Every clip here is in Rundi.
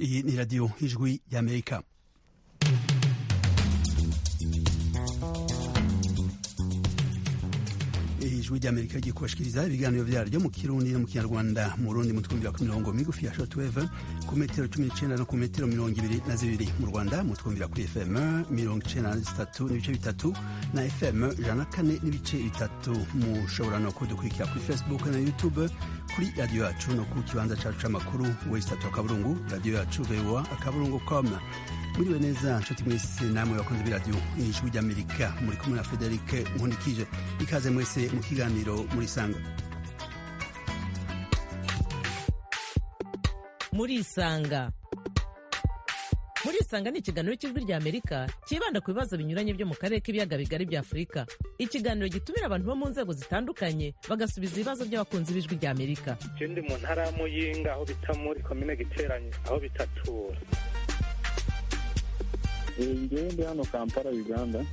Iyi ni radiyo ijwi y'amerika ijwi ry'amerika rigiye kubashikiriza ibiganiro vyaryo mu kirundi no mu kinyarwanda mu rundi mutwumvira ku mirongo migufi ya shortwave ku metero cumi n'icenda no ku metero mirongo ibiri na zibiri mu rwanda mutwumvira kuri fm mirongo icenda na zitatu n'ibice bitatu na fm ijana na kane n'ibice bitatu mushobora no kudukurikira kuri facebook na youtube kuri radiyo yacu no ku kibanza cacu c'amakuru wesitatu akaburungu radiyo yacu voa akaburungu com muriwe neza nshuti mwese namwe bakunze b'iradiyo ijwi ry'amerika muri kumwe na frederic nkundikije ikaze mwese mu kiganiro muri sanga murisanga murisanga ni ikiganiro cy'ijwi rya amerika cyibanda ku bibazo binyuranye byo mu karere k'ibiyaga bigari bya afurika ikiganiro gitumira abantu bo mu nzego zitandukanye bagasubiza ibibazo by'abakunzi b'ijwi rya amerika je ndi mu ntara ya muyinga aho bita muri komine giteranye aho bitatura ngewe ndi hano kampala uganda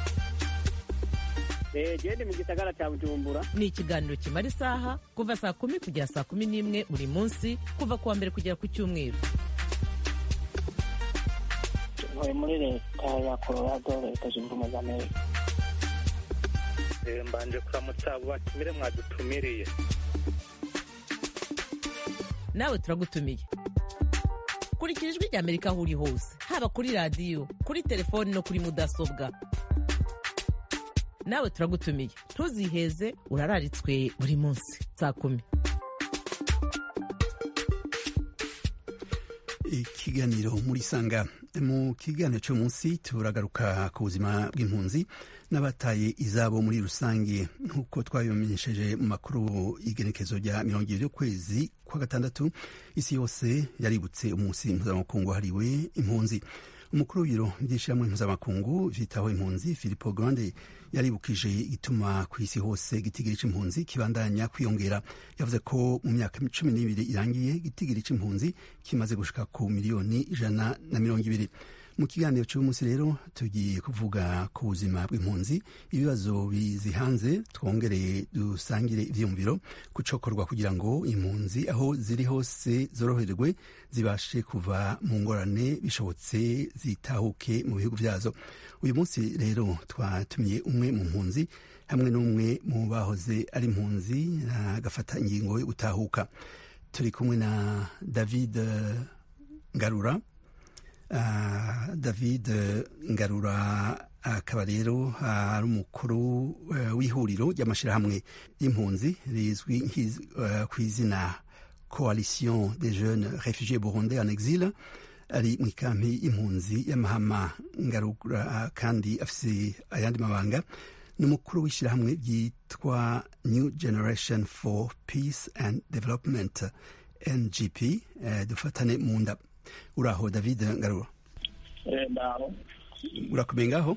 gende mu gisagara cya bujumbura ni ikiganiro kimara isaha kuva saa kumi kugera saa kumi n'imwe buri munsi kuva ku wa mbere kugera ku cyumweru ntuye muri leta ya colorado leta zunze ubumwe za amerika Eh, mbanje kuramutsa abo batumire mwadutumiriye nawe turagutumiye kurikira ijwi rya amerika aho uri hose haba kuri radiyo kuri telefoni no kuri mudasobwa nawe turagutumiye ntuziheze urararitswe buri munsi saa kumi ikiganiro muri sanga mu kiganiro cyo munsi turagaruka ku buzima bw'impunzi n'abataye izabo muri rusange nk'uko twabimenyesheje mu makuru y'igenekezo rya mirongo ibiri y'ukwezi kwa gatandatu isi yose yaributse umunsi mpuzamakungu wahariwe impunzi umukuru w'ibiro by'ishyirahamwe mpuzamakungu vyitaho impunzi filipo grande yaribukije igituma ku isi hose gitigiri c'impunzi kibandanya kwiyongera yavuze ko mu myaka cumi n'ibiri irangiye gitigiri c'impunzi kimaze gushika ku miliyoni ijana na mirongo ibiri mu kiganiro cy'uyu munsi rero tugiye kuvuga ku buzima bw'impunzi ibibazo bizihanze twongere dusangire ivyiyumviro kucokorwa kugira ngo impunzi aho ziri hose zoroherwe zibashe kuva mu ngorane bishobotse zitahuke mu bihugu vyazo uyu munsi rero twatumiye umwe mu mpunzi hamwe n'umwe mu bahoze ari impunzi agafata ingingo yo gutahuka turi kumwe na david ngarura Uh, david ngarura akaba rero ari umukuru uh, w'ihuriro ry'amashyirahamwe y'impunzi rizwi uh, ku izina coalition des jeunes réfugiés burundais en exil ari mu ikampi y'impunzi y'amahama ngarura kandi afise ayandi mabanga ni umukuru w'ishyirahamwe ryitwa new generation for peace and development ngp dufatane mu nda uraho david ngarura ndaho urakomeye ngaho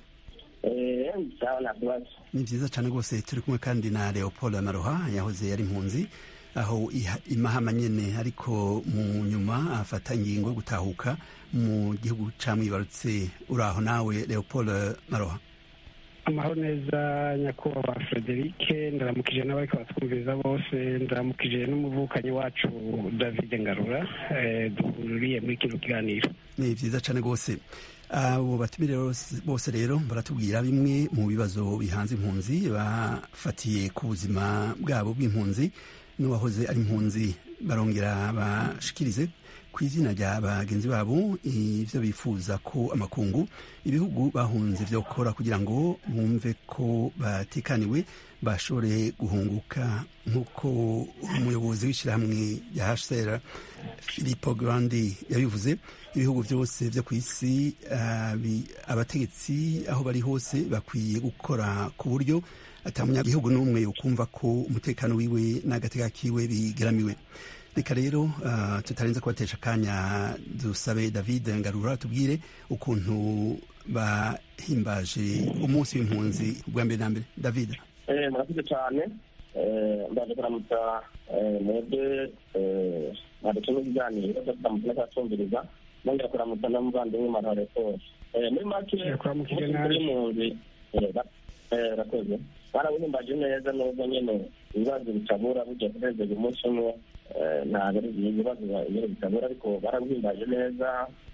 sawa nta kibazo ni vyiza cane rwose turi kumwe kandi na leopold maroha yahoze yari impunzi aho imahama nyene ariko mu nyuma afata ingingo yo gutahuka mu gihugu camwibarutse uraho nawe leopold maroha amahoro neza nyakubahwa frederic ndaramukije n'abariko batwumviriza bose ndaramukije n'umuvukanyi wacu david ngarura duhuriye muri kino kiganiro ni vyiza cane rwose abo batumire bose rero baratubwira bimwe mu bibazo bihanze impunzi bafatiye ku buzima bwabo bw'impunzi n'uwahoze ari impunzi barongera bashikirize ku izina rya bagenzi babo ivyo bifuza ko amakungu ibihugu bahunze vyo gukora kugira ngo bumve ko batekaniwe bashobore guhunguka nk'uko umuyobozi w'ishyirahamwe rya hcr filipo grandi yabivuze ibihugu byose vyo ku isi abategetsi aho bari hose bakwiye gukora ku buryo ata munyagihugu n'umwe yokumva ko umutekano wiwe n'agateka kiwe bigeramiwe reka rero uh, tutarenze kubatesha akanya dusabe david ngarura tubwire ukuntu bahimbaje umunsi w'impunzi bwa mbere na mbere david murakoze cyane ndaje kuramutsa mwebwe mwadutuma ibiganiro turamutse n'abatumviriza nongera kuramutsa n'umuvandimwe marare pose muri make kuramukije umunsi nawe w'impunzi rakoze barabihimbaje neza nubwo nyine ibibazo bitabura burya kunezeza umunsi umwe ntabwo ari ibibazo nyine bitabura ariko barabihimbaje neza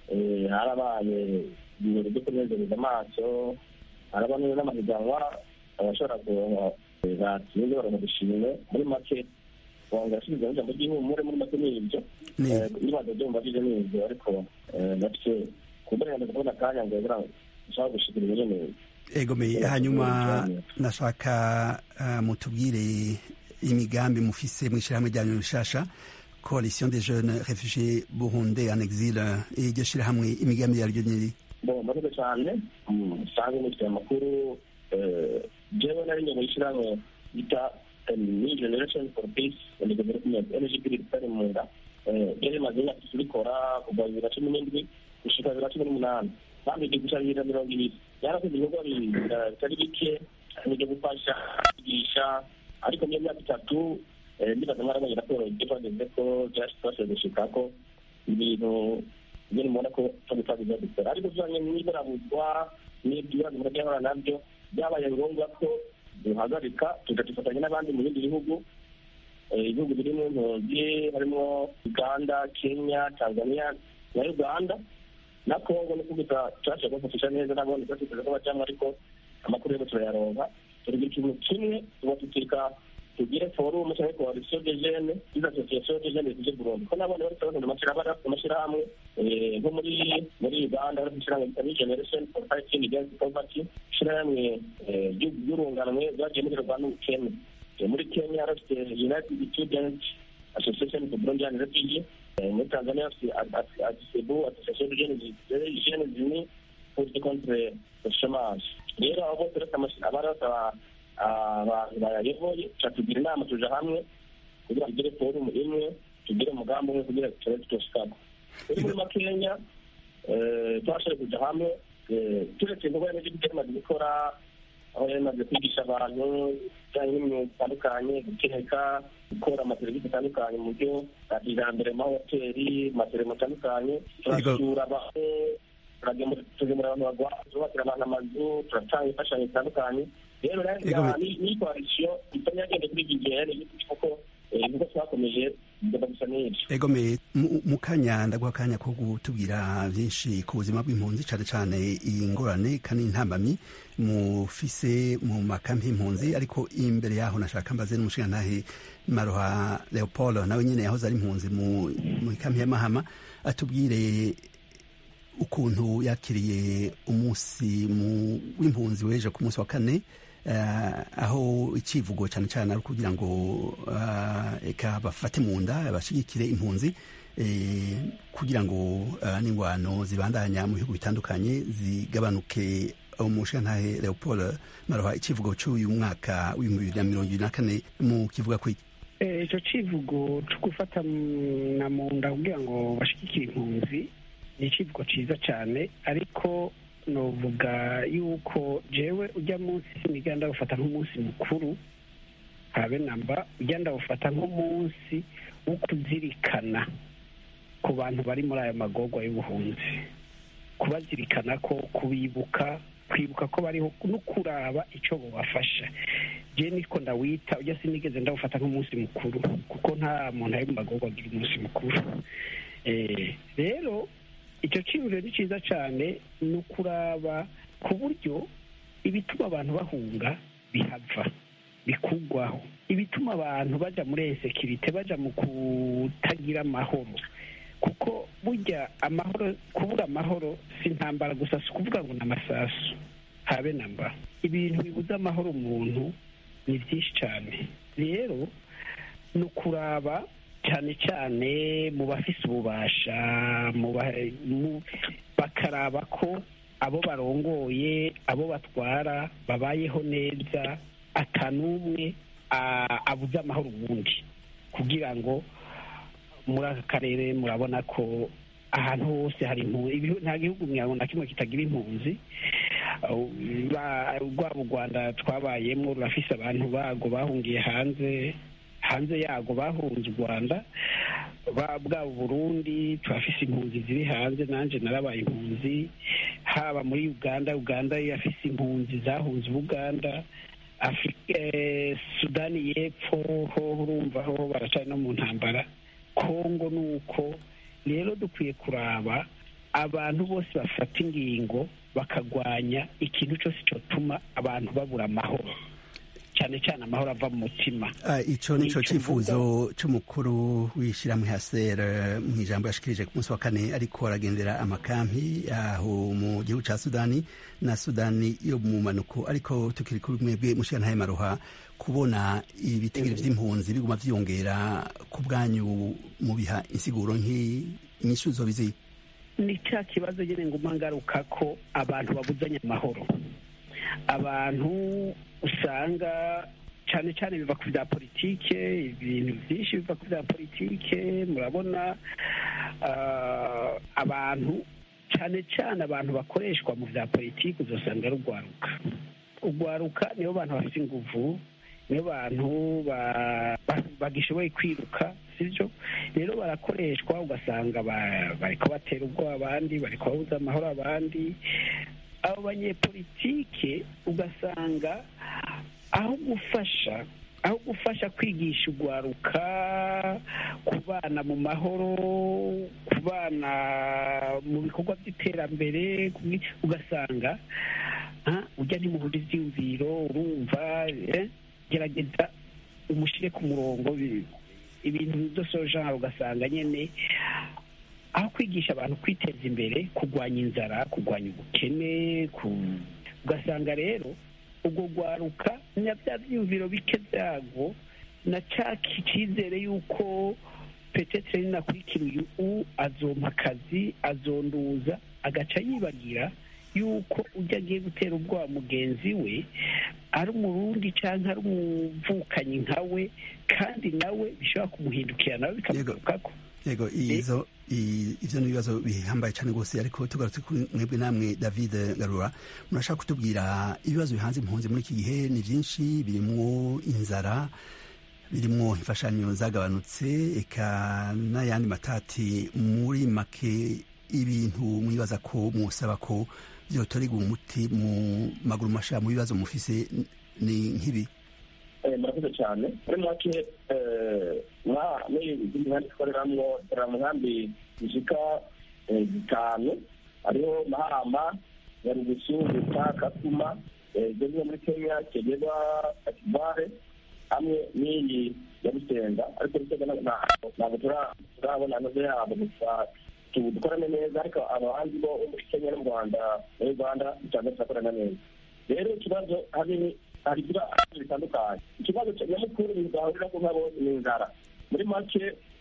harabaye ibirori byo kunezereza amaso haraba n'amahiganwa abashobora kuronka batsinze baronka udushimwe muri make wanga asubiza ijambo ry'ihumure muri make ni ibyo ibibazo byo mubajije ni ibyo ariko bafite kuburenganzira kubona akanya ngo ushaka gushikira nyine egomeye hanyuma nashaka mutubwire imigambi mufise mw'ishirahamwe ryanyu rishasha coalition des jeunes réfugiés burundais en exil iryo shirahamwe imigambi yaryo nyiri bon murakoze cyane usanzwe mufite amakuru jewe nari nyuma y'ishirahamwe bita new generation for peace and development ngpd ritari mu nda ryari rimaze imyaka itatu rikora kuva bibiri na cumi n'indwi gushika bibiri na cumi n'umunani kandi igihe gushika bibiri na mirongo ibiri yarakoze ibikorwa bitari bike n'ibyo gufasha kwigisha ariko niyo myaka itatu ndibaza mwarabonye raporo ibyo twageze ko byashoboye gushika ko ibintu nyine mubona ko tubitazi ibyo dukora ariko bijanye n'iburabuzwa n'ibibazo murajya ahora nabyo byabaye ngombwa ko duhagarika tugafatanya n'abandi mu bindi bihugu ibihugu biri mu ntozi harimo uganda kenya tanzania na uganda na kongo no kuguza turashaka kubafashisha neza nabone twatiteze ko bajamwo ariko amakuru yose turayaronka turi ikintu kimwe tuba tutika tugire forumu cyangwa coalition de jeunes des associations de jeunes de Burundi ko nabone bari sabana amashyirahamwe amashyirahamwe nko muri muri Uganda bari gushyirahamwe bita generation for fighting against poverty ishyirahamwe ry'urunganwe ryagiye mugerwa n'ubukene muri Kenya bafite United Student Association for Burundian Refugees muri Tanzania bafite ADISEBU Association de Jeunes Unis pour lutter contre le chômage rero abo bose bafite abari basaba abantu bayayoboye tugira inama tuja hamwe kugira ngo tugire forumu imwe tugire umugambi umwe kugira ngo turebe tutoshikako uri muri makenya twashoboye kuja hamwe turetse ibikorwa remezo ibyo tumaze gukora aho yari imaze kwigisha abantu ibijyanye n'imyuga itandukanye guteka gukora amaserivisi atandukanye mu buryo bwa kijambere mu mahoteli mu maseremo atandukanye turasura abantu tugemura abantu bagwa turubakira abantu amazu turatanga imfashanyo zitandukanye rero ni koalisiyo itari yagenda kuri iki gihe kuko nkuko twakomeje bigomba gusa n'ibyo egome mu kanya ndaguha akanya ko gutubwira byinshi ku buzima bw'impunzi cyane cyane iyi ngorane kandi intambamyi mufise mu makambi y'impunzi ariko imbere yaho nashaka mbaze n'umushingantahe maroha leopold nawe nyine yahoze ari impunzi mu ikambi y'amahama atubwire ukuntu yakiriye umunsi w'impunzi w'ejo ku munsi wa kane aho icivugo cyane cyane ari ukugira ngo eka bafate mu nda bashyigikire impunzi kugira ngo n'ingwano zibandanya mu bihugu bitandukanye zigabanuke umushantahe leopold maroha icivugo cy'uyu mwaka w'ibihumbi bibiri na mirongo ibiri na kane mu kivuga ku icyo civugo cyo gufata na mu nda kugira ngo bashyigikire impunzi ni icivugo cyiza cyane ariko novuga yuko jewe ujya munsi siniga ndawufata nk'umunsi mukuru habe namba ujya ndawufata nk'umunsi wo kuzirikana ku bantu bari muri ayo magorwa y'ubuhunzi kubazirikana ko kubibuka kwibuka ko bariho no kuraba icyo bubafasha je niko ndawita ujya sinigeze ndawufata nk'umunsi mukuru kuko nta muntu ari mu magorwa agira umunsi mukuru rero icyo cyiburo ni cyiza cyane ni ukuraba ku buryo ibituma abantu bahunga bihava bikugwaho ibituma abantu bajya muri esekirite bajya mu kutagira amahoro kuko burya amahoro kubura amahoro si intambara gusa si ukuvuga ngo ni amasasu habe na mba ibintu bibuza amahoro umuntu ni byinshi cyane rero ni ukuraba cyane cyane mu bafise ububasha bakaraba ko abo barongoye abo batwara babayeho neza atanumwe abuze amahoro ubundi kugira ngo muri aka karere murabona ko ahantu hose hari impunzi nta gihugu na kimwe kitagira impunzi rwaba u rwanda twabayemo rurafise abantu bago bahungiye hanze hanze yago bahunze u rwanda bwa burundi turafise impunzi ziri hanze nanjye narabaye impunzi haba muri uganda uganda yafise impunzi zahunze ubuganda sudani y'epfo ho urumva ho baracari no mu ntambara kongo ni uko rero dukwiye kuraba abantu bose bafata ingingo bakagwanya ikintu cyose cyotuma abantu babura amahoro cyane cyane amahoro ava mu mutima icyo ni cyo cyifuzo cy'umukuru w'ishyirahamwe hasera mu ijambo yashikirije ku munsi wa kane ariko aragendera amakampi aho mu gihugu cya sudani na sudani yo mu manuko ariko tukiri kuri mwebwe mushyira maruha kubona ibitigiri by'impunzi biguma byiyongera ku bwanyu mu biha insiguro nk'inyishuzo biziye ni cya kibazo nyine nguma ngaruka ko abantu babuzanya amahoro abantu usanga cyane cyane biva ku bya politike ibintu byinshi biva ku bya politike murabona abantu cyane cyane abantu bakoreshwa mu bya politiki uzasanga ari urwaruka urwaruka nibo bantu bafite inguvu nibo bantu bagishoboye kwiruka sibyo rero barakoreshwa ugasanga bariko batera ubwoba abandi bariko babuza amahoro abandi abo banyepolitike ugasanga aho gufasha aho gufasha kwigisha urwaruka kubana mu mahoro kubana mu bikorwa by'iterambere ugasanga ujya ntimuhura ibyiyumviro urumva gerageza umushyire ku murongo ibintu byose ugasanga nyine aho kwigisha abantu kwiteza imbere kurwanya inzara kurwanya ubukene ugasanga rero ubwo rwaruka na bya byiyumviro bike byago na cya cyizere y'uko petetere ninakurikira uyu u azompa akazi azonduza agaca yibagira yuko ujya agiye gutera ubwoba mugenzi we ari umurundi cyangwa ari umuvukanyi nka we kandi nawe bishobora kumuhindukira nawe bikamugarukako yego izo ivyo ni ibibazo bihambaye cyane rwose ariko tugarutse kuri mwebwe namwe david garura murashaka kutubwira ibibazo bihanze impunzi muri iki gihe ni byinshi birimwo inzara birimwo imfashanyo zagabanutse eka n'ayandi matati muri make ibintu mwibaza ko musaba ko vyotorerwa umuti mu maguru masha mu bibazo mufise ni nk'ibi murakoze cyane muri make muri nkambi twareramwo tera mu nkambi zishika zitanu hariho mahama nyarugusu buta kakuma zimwe muri kenya kegeba akibare hamwe n'iyi ya rusenga ariko rusenga ntabwo turabona anoze yabo gusa dukorane neza ariko abandi bo muri kenya n'u rwanda muri uganda usanga turakorana neza rero ikibazo hari hari ibibazo bitandukanye ikibazo nyamukuru bigahurira ko nkabo ni inzara muri make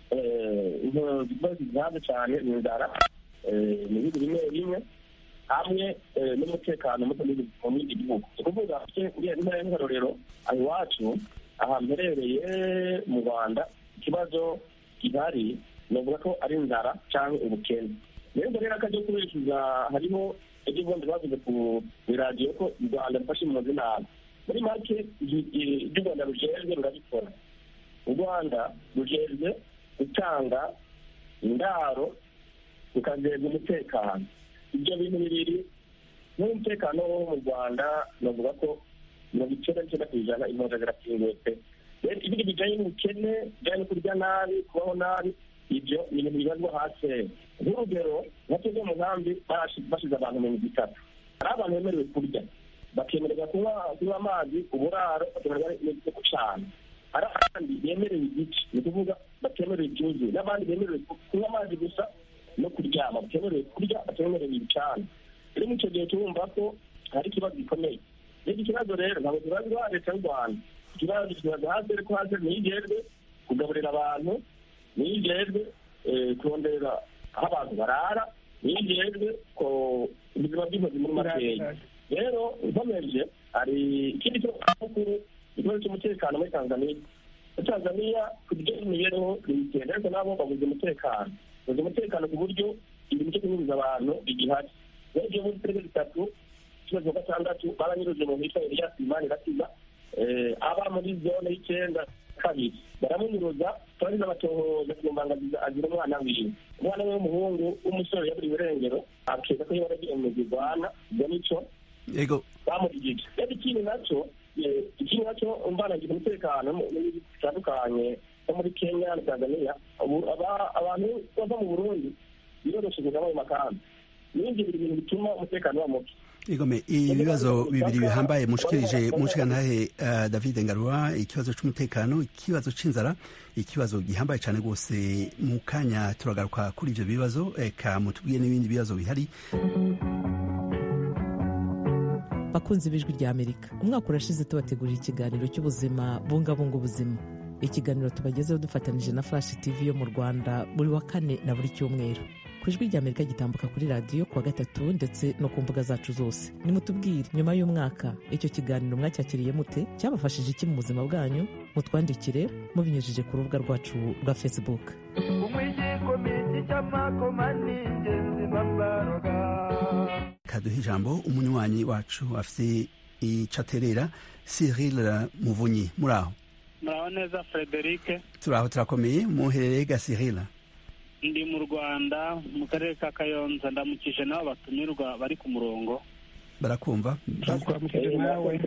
ibibazo zihabwa cyane ni inzara mu bihugu bimwe bimwe hamwe n'umutekano muto mu bindi bihugu ni ukuvuga intara y'inkarorero aho iwacu aha mperereye mu rwanda ikibazo gihari ni ukuvuga ko ari inzara cyangwa ubukene rero rero akajya kubeshuza hariho ibyo ubundi bavuze ku iradiyo ko u rwanda rufashe impunzi nabi muri make ibyo u rwanda rujejwe rurabikora u rwanda rujejwe gutanga indaro rukajejwe umutekano ibyo bintu bibiri n'umutekano wo mu rwanda navuga ko mirongo icyenda n'icyenda ku ijana impunzi zirakinguwe pe rero ibindi bijyanye n'ubukene bijyanye no kurya nabi kubaho nabi ibyo ni ibintu bibazwa hasi nk'urugero nka twebwe mu nkambi bashyize abantu mirongo itatu hari abantu bemerewe kurya bakemererwa kunywa kunywa amazi uburaro bakemererwa n'ibyo gucana hari abandi bemerewe igice ni ukuvuga batemerewe ibyuzuye n'abandi bemerewe kunywa amazi gusa no kuryama batemerewe kurya batemerewe ibicana rero muri icyo gihe turumva ko hari ikibazo gikomeye rero ikibazo rero ntabwo kibazwa leta y'u rwanda ikibazo kibaza hasi ariko hasi ntiyigejwe kugaburira abantu ntiyigejwe kurondera aho abantu barara ntiyigejwe ko ubuzima bw'inkozi muri makeya rero nkomeje hari ikindi kibazo ikibazo cy'umutekano muri tanzania muri tanzania ku buryo bw'imibereho bigenda ariko nabo babuze umutekano babuze umutekano ku buryo ibintu byo kunyuriza abantu bigihari rero ibyo muri turere bitatu ikibazo cya gatandatu baranyuruje mu hitwa eliyasi imani ratiba aba muri zone y'icyenda kabiri baramunyuruza turi n'abatohoza ku mbangaziza agira umwana wiwe umwana we w'umuhungu w'umusore yaburiwe irengero akeka ko yaba yaragiye mu zirwana ibyo nico yego bamurigije rero ikindi nacyo eh, ikindi nacyo mbanagira umutekano mu bihugu bitandukanye nko muri kenya na tanzania ubu aba- abantu bava mu burundi biroroshye kuza mu makambi n'ibindi biri ibintu bituma umutekano uba muke igome ibibazo bibiri bihambaye mushikirije mushikantahe uh, david ngarura ikibazo c'umutekano ikibazo c'inzara ikibazo gihambaye cane rwose mu kanya turagaruka kuri ivyo bibazo eka mutubwiye n'ibindi bibazo bihari bakunzi b'ijwi rya amerika umwaka urashize tubategurira ikiganiro cy'ubuzima bungabunga ubuzima ikiganiro tubagezeho dufatanije na flash tv yo mu rwanda buri wa kane na buri cyumweru ku ijwi rya amerika gitambuka kuri radiyo kuwa gatatu ndetse no ku mbuga zacu zose nimutubwire nyuma y'umwaka icyo kiganiro mwacyakiriye mute cyabafashije iki mu buzima bwanyu mutwandikire mubinyujije ku rubuga rwacu rwa facebook umwigikomiki cy'amakoma n'ingenzi babaroga kaduha ijambo umunywanyi wacu afite icaterera cyril muvunyi muri aho muraho neza frederic turaho turakomeye muherereye ga cyril ndi mu rwanda mu karere ka kayonza ndamukije n'abo batumirwa bari ku murongo barakumva twakuramukije nawe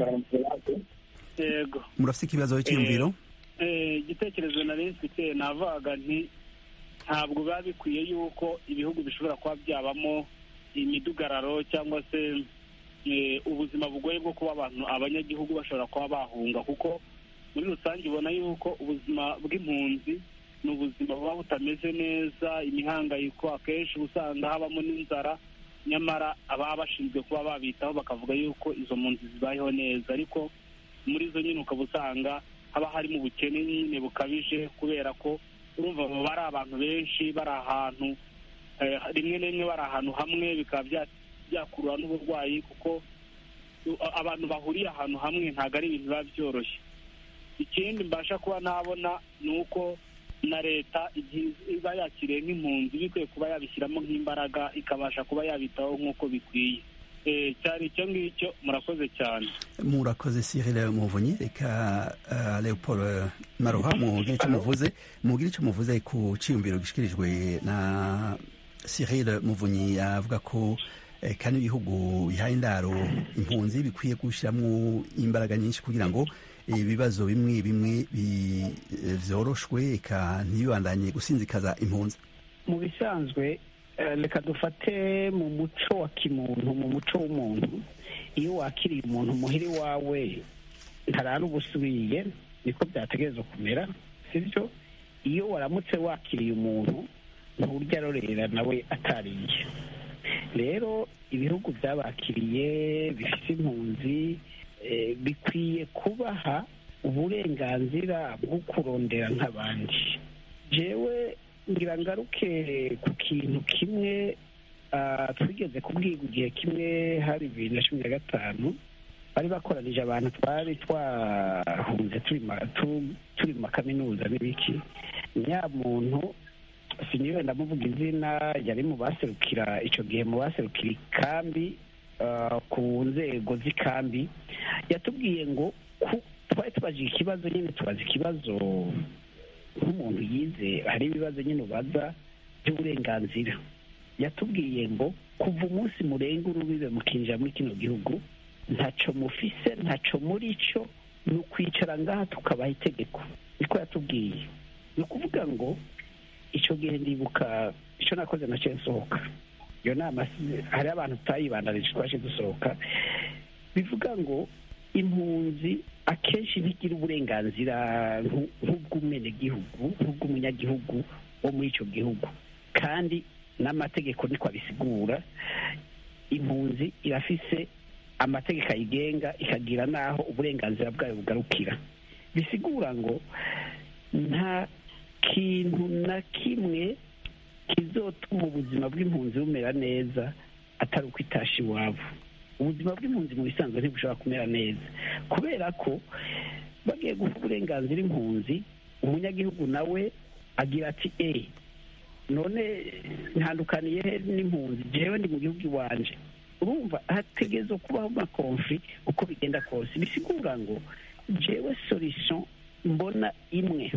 yego murafite ikibazo cyiyumviro Eh, igitekerezo nari mfite navugaga nti ntabwo biba bikwiye yuko ibihugu bishobora kuba byabamo imidugararo cyangwa se eh, ubuzima bugoye bwo kuba abantu abanyagihugu bashobora kuba bahunga kuko muri rusange ubona yuko ubuzima bw'impunzi ni ubuzima buba butameze neza imihangayiko akenshi uba usanga habamo n'inzara nyamara ababa bashinzwe kuba babitaho bakavuga yuko izo mpunzi zibayeho neza ariko muri zo nyine ukaba usanga haba harimo ubukene nyine bukabije kubera ko urumva baba bari abantu benshi bari ahantu eh, rimwe na rimwe bari ahantu hamwe bikaba bya- byakurura n'uburwayi kuko uh, abantu bahuriye ahantu hamwe ntabwo ari ibintu biba byoroshye ikindi mbasha kuba nabona ni uko na leta igihe iba yakiriye nk'impunzi bikwiye kuba yabishyiramo nk'imbaraga ikabasha kuba yabitaho nk'uko bikwiye Eh, cyari icyo ngicyo murakoze cyane murakoze cyril muvunyi reka uh, leopold uh, maroha mugire icyo muvuze mugire icyo muvuze ku ciyumviro gishikirijwe na cyril muvunyi avuga ko eh, kandi ibihugu bihaye indaro impunzi bikwiye gushyiramo imbaraga nyinshi kugira ngo ibibazo bimwe bimwe bi- eh, vyoroshwe eka ntibibandanye gusinzikaza impunzi mu bisanzwe eh, reka dufate mu muco wa kimuntu mu muco w'umuntu iyo wakiriye umuntu muhiri wawe ntarara ubusubiye niko byategerezwa kumera sibyo iyo waramutse wakiriye umuntu nturya arorera nawe atariye rero ibihugu byabakiriye bifite impunzi eh, bikwiye kubaha uburenganzira bwo kurondera nk'abandi jewe ngira ngaruke ku kintu kimwe ah, twigeze kubwirwa igihe kimwe hari bibiri na cumi na gatanu bari bakoranije abantu twari twahunze turi ma- tu- turi mu makaminuza n'ibiki nyamuntu siniwe ndamuvuga izina yari mu baserukira icyo gihe mu baserukira ikambi ah, ku nzego z'ikambi yatubwiye ngo ku- twari tubajije ikibazo nyine tubaza ikibazo nk'umuntu yize hari ibibazo nyine ubaza by'uburenganzira yatubwiye ngo kuva umunsi murenga urubibe mukinjira muri kino gihugu ntaco mufise ntaco muri cyo ni ukwicara ngaha tukabaha itegeko niko yatubwiye ni ukuvuga ngo icyo gihe ndibuka icyo nakoze nacyo nsohoka iyo nama si- hariho abantu tutayibandanije twaje dusohoka bivuga ngo impunzi akenshi ntigira uburenganzira nk'u- nk'ubw'umwenegihugu nk'ubw'umunyagihugu wo muri icyo gihugu kandi n'amategeko niko abisigura impunzi irafise amategeko ayigenga ikagira n'aho uburenganzira bwayo bugarukira bisigura ngo nta kintu na kimwe kizotuma ubuzima bw'impunzi bumera neza atari uko itasha iwabo ubuzima bw'impunzi mu bisanzwe ntibushobora kumera neza kubera ko bagiye guha uburenganzira impunzi umunyagihugu nawe agira ati e none ntandukaniye he n'impunzi jewe ndi mu gihugu iwanje urumva hategerezwa kubaho amakonfli uko bigenda kose bisigura ngo jewe solution mbona imwe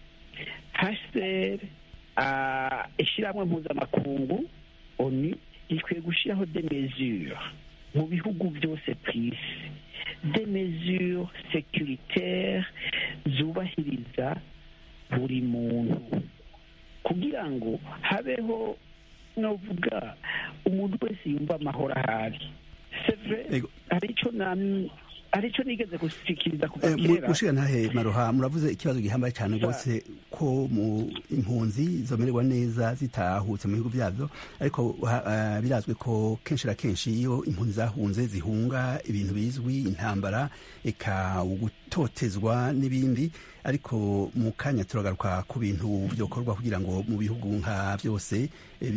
haseri ishyirahamwe mpuzamakungu oni rikwiye gushyiraho de mesure mu bihugu byose ku isi de mesure securitaire zubahiriza buri muntu kugira ngo habeho novuga umuntu wese yumva amahoro ahari sevre Ego. hari icyo nam- hari icyo nigeze gushikiriza kuva Eh, mu- kera mushiga ntahe maroha muravuze ikibazo gihambaye cyane rwose ko mu impunzi zomererwa neza zitahutse mu bihugu byabyo ariko ha- ah, birazwi ko kenshi na kenshi iyo impunzi zahunze zihunga ibintu bizwi intambara eka ugutotezwa n'ibindi ariko mu kanya turagaruka ku bintu byokorwa kugira ngo mu bihugu nka byose eh,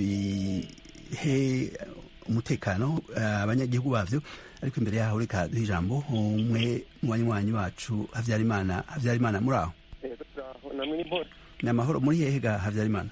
bihe umutekano eh, abanyagihugu bavyo ariko imbere yaho reka duhe ijambo umwe mu banywanyi bacu habyarimana habyarimana muri aho namwe ni bose ni amahoro muri hehe ga habyarimana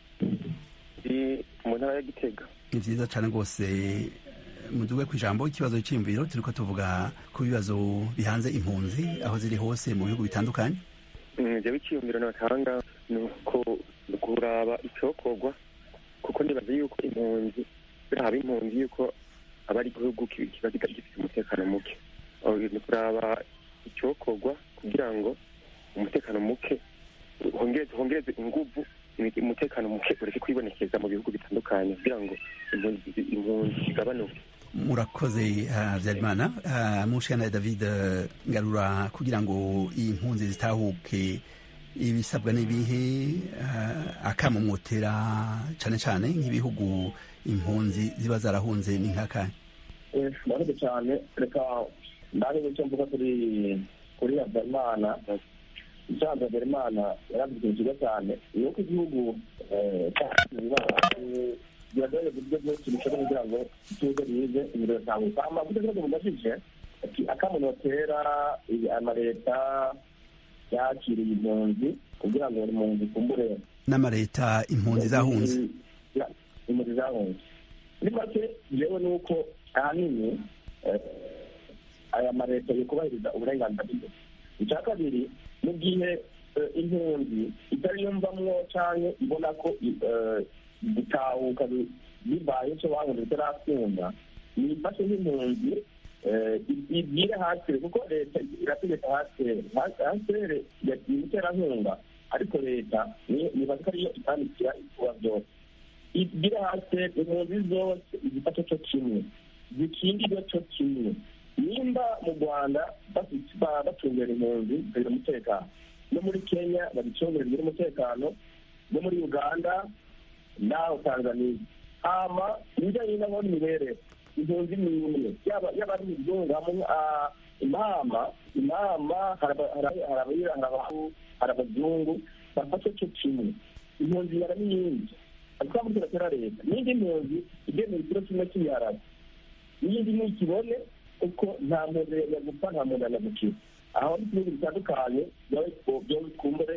ndi mu ntara ya gitega ni vyiza cane rwose muduge ku ijambo ikibazo c'imviro turiko tuvuga ku bibazo bihanze impunzi aho ziri hose mu bihugu bitandukanye jewe icyiyumviro natanga ni uko kuraba icokorwa kuko nibaza yuko impunzi biraba impunzi yuko aba ari igihugu ki- kiba kiba gifite umutekano muke Aho ni kuraba icokorwa kugira ngo umutekano muke hongereze hongereze inguvu imi- umutekano muke ureke kwibonekeza mu bihugu bitandukanye kugira ngo impunzi impunzi zigabanuke murakoze habyarimana uh, mushana david eh, ngarura kugira ngo iyi mpunzi zitahuke ibisabwa n'ibihe uh, akamumotera cane cane nk'ibihugu impunzi ziba zarahunze ni nk'akanya murakoze cyane reka ndabe icyo mvuga kuri kuri habyarimana icyaha habyarimana yaravuze ikintu cyiza cyane ni uko igihugu eh, cyacu bibaye biragaragaza uburyo bwose bishoboka kugira ngo ituze rize imiriro itambuka amavuta ikibazo mubajije ati akamunotera amaleta yakiriye impunzi kugira ngo buri mpunzi ikumbure n'amareta impunzi zahunze Ya, impunzi zahunze muri make jewe ni uko ahanini eh, aya mareta yo kubahiriza uburenganzira bw'impunzi icya kabiri mu gihe eh, impunzi itari yumvamwo canke ibona ko eh, gutahuka bi- bibaye ico bahunze bitarakunda nifashe nk'impunzi eh, i- ibwire hasire kuko leta irategeka hasire hasire yagiye umuterankunga ariko leta ni- nibaza ko ariyo itandikira ibikorwa byose ibwire hasi impunzi zose igifata cyo kimwe zikingirwe cyo kimwe nimba mu rwanda bafite- ba- bacungera impunzi zikagira umutekano no muri kenya babicungera bigira umutekano no muri uganda naho tanzania hama ibijyanye n'aho n'imibereho impunzi ni imwe yaba yaba ari imizungu hamwe ah, imama imama hari aba- hari aba- hari abira hari abahu hari abazungu bafashe cyo kimwe impunzi yara n'iyindi ariko muri turatera leta n'indi mpunzi igemera ikiro kimwe cy'ibiharage n'iyindi ntikibone kuko nta muntu yajya gupfa nta muntu yajya gukira aho ni ibihugu bitandukanye byo bikumbure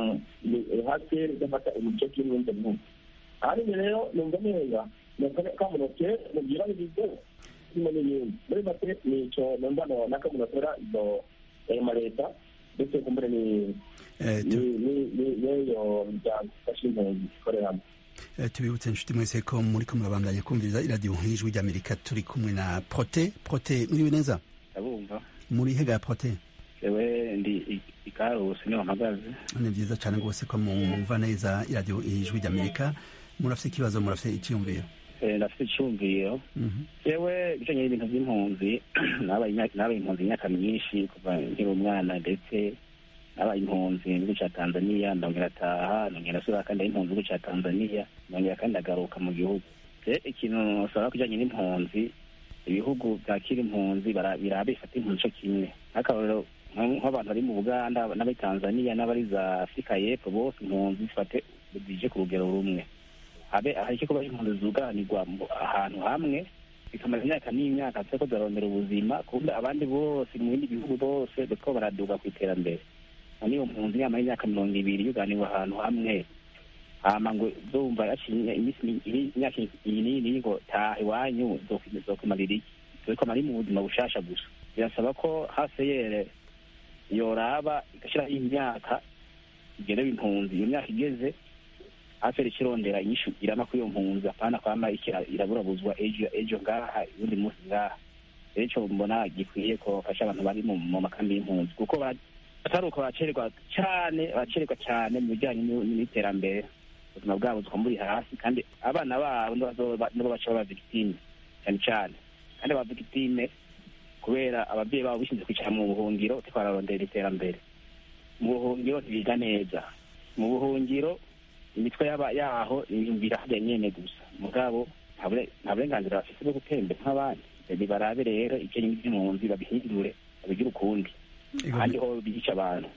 haseri idafata umuco kimwe n'ibyo bihugu ahanini rero numva neza kamunotera mubwira ibigo birimo n'ibindi muri make ni icyo numva na kamunotera izo ayo maleta ndetse kumbure ni Eh, ni- tu- ni- ni- n'iyo miryango ifasha impunzi ikoreramo eh, tubibutse inshuti mwese ko muriko murabandanya kumviriza iradiyo nk'ijwi ry'amerika turi kumwe na prote prote mwiriwe neza ndabumva muri hega ya prote jewe ndi i- ikarusi niho mpagaze ni byiza cyane rwose ko mwumva neza iradiyo ijwi ry'amerika murafite ikibazo murafite icyiyumviro Eh, ndafite icyumviro Mhm. jewe ibijanye n'ibintu by'impunzi nabaye imyaka- nabaye impunzi imyaka myinshi kuva nkiri umwana ndetse nabaye impunzi mu gihugu cya tanzaniya ndongera ataha ndongera asubira kandi ari impunzi mu gihugu cya tanzaniya ndongera kandi agaruka mu gihugu je ikintu nsaba kujanye n'impunzi ibihugu byakira impunzi bara- biraba bifata impunzi co kimwe nk'akarorero nk- nk'abantu bari mu buganda n'abari tanzaniya n'abari za afurika y'epfo bose impunzi zifate zije ku rugero rumwe habe hareke kuba impunzi zuganirwa mu- ahantu hamwe bikamara imyaka n'imyaka ziko zirarondera ubuzima kundi abandi bose mu bindi bihugu bose bariko baraduga ku iterambere none iyo mpunzi yamara imyaka mirongo ibiri yuganirwa ahantu hamwe hama ngo zumva yaciye iminsi mi- iri- imyaka iyi n'iyi ngo taha iwanyu zokumarira iki zokumarira mu buzima bushasha gusa birasaba ko haseyere yoraba igashyiraho imyaka igenewe impunzi iyo myaka igeze aferi ikirondera inyishu irama kuri iyo mpunzi apana kwama ikira- iraburabuzwa ejo ejo ngaha ubundi munsi ngaha rero ico mbona gikwiye ko bafasha abantu bari mu mu makambi y'impunzi kuko bara- bataruka baracererwa cane baracererwa cane mu bijanye n'u- n'iterambere ubuzima bwabo bukaba buri hasi kandi abana babo nibo bazoba- nibo baca baba victime cyane cyane kandi aba victime kubera ababyeyi babo bishinze kwicara mu buhungiro bariko bararondera iterambere mu buhungiro ntibiga neza mu buhungiro imitwe yaba yaho yumvira hajya nyene gusa mugabo nta bure- nta burenganzira bafite bwo gutembera nk'abandi barabe rero ibyo by'impunzi babihindure babigire ukundi ahandi ho biyica abantu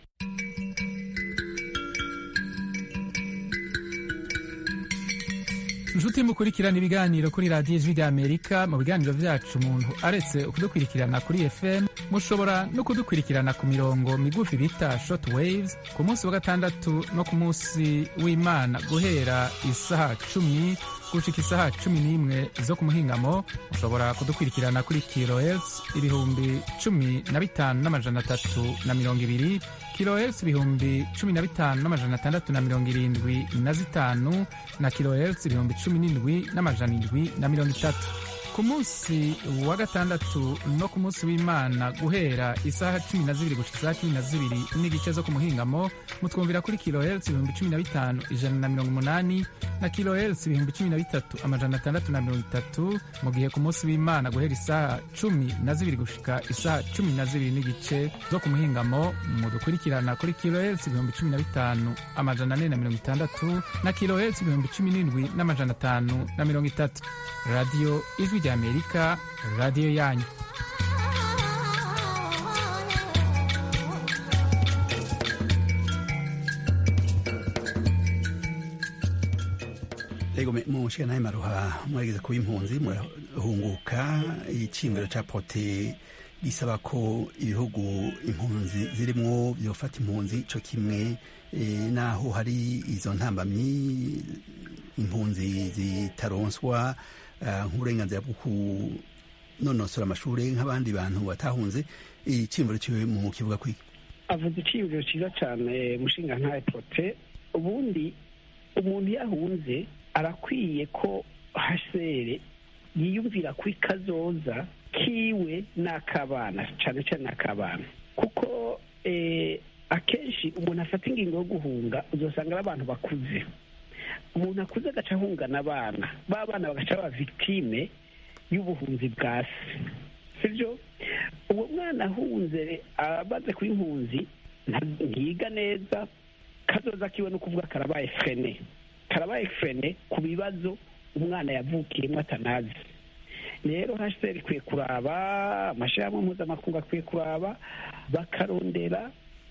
inshuti mukurikirana ibiganiro kuri radiyo ijwi ry'amerika mu biganiro byacu umuntu aretse kudukurikirana kuri fm mushobora no kudukurikirana ku mirongo migufi bita short waves ku munsi wa gatandatu no ku munsi w'imana guhera isaha cumi gushika isaha cumi n'imwe zo ku muhingamo mushobora kudukurikirana kuri kilohertz ibihumbi cumi na bitanu n'amajana atatu na mirongo ibiri kilohertz ibihumbi cumi na bitanu n'amajana atandatu na mirongo irindwi na zitanu na kilohertz ibihumbi cumi n'indwi n'amajana indwi na mirongo itatu ku munsi wa gatandatu no ku munsi w'imana guhera isaha cumi na zibiri gushika isaha cumi na zibiri n'igice zo ku muhingamo mutwumvira kuri kilohertz ibihumbi cumi na bitanu ijana na mirongo umunani na kilohertz ibihumbi cumi na bitatu amajana atandatu na mirongo itatu mu gihe ku munsi w'imana guhera isaha cumi na zibiri gushika isaha cumi na zibiri n'igice zo ku muhingamo mudukurikirana kuri kilohertz ibihumbi cumi na bitanu amajana ane na mirongo itandatu na kilohertz ibihumbi cumi n'indwi n'amajana atanu na mirongo itatu radiyo ijwi ry'amerika radiyo yanyu Ego me- mu nshingano y'amaruha murageze kuba impunzi murahunguka icimbiro ca pote gisaba ko ibihugu impunzi zirimwo byofata impunzi co kimwe eh, naho hari izo ntambamyi impunzi zitaronswa ah, nk'uburenganzira bwo kunonosora amashuri nk'abandi bantu batahunze icimbiro ciwe mu kivuga kwiki avuze iciyumviro cyiza cyane mushinga nta epote ubundi umuntu iyo ahunze arakwiye ko hasere yiyumvira ko ikazoza kiwe n'akabana cyane cyane n'akabana kuko eh, akenshi umuntu afata ingingo yo guhunga uzasanga ari abantu bakuze umuntu akuze agaca ahungana abana ba bana bagaca baba victime y'ubuhunzi bwa se sibyo uwo mwana ahunze amaze kuba impunzi nta- ntiyiga neza kazoza kiwe no kuvuga karabaye frene karabaye frene ku bibazo umwana yavukiyemo atanazi rero hsr ikwiye kuraba amashyirahamwe mpuzamakungu akwiye kuraba bakarondera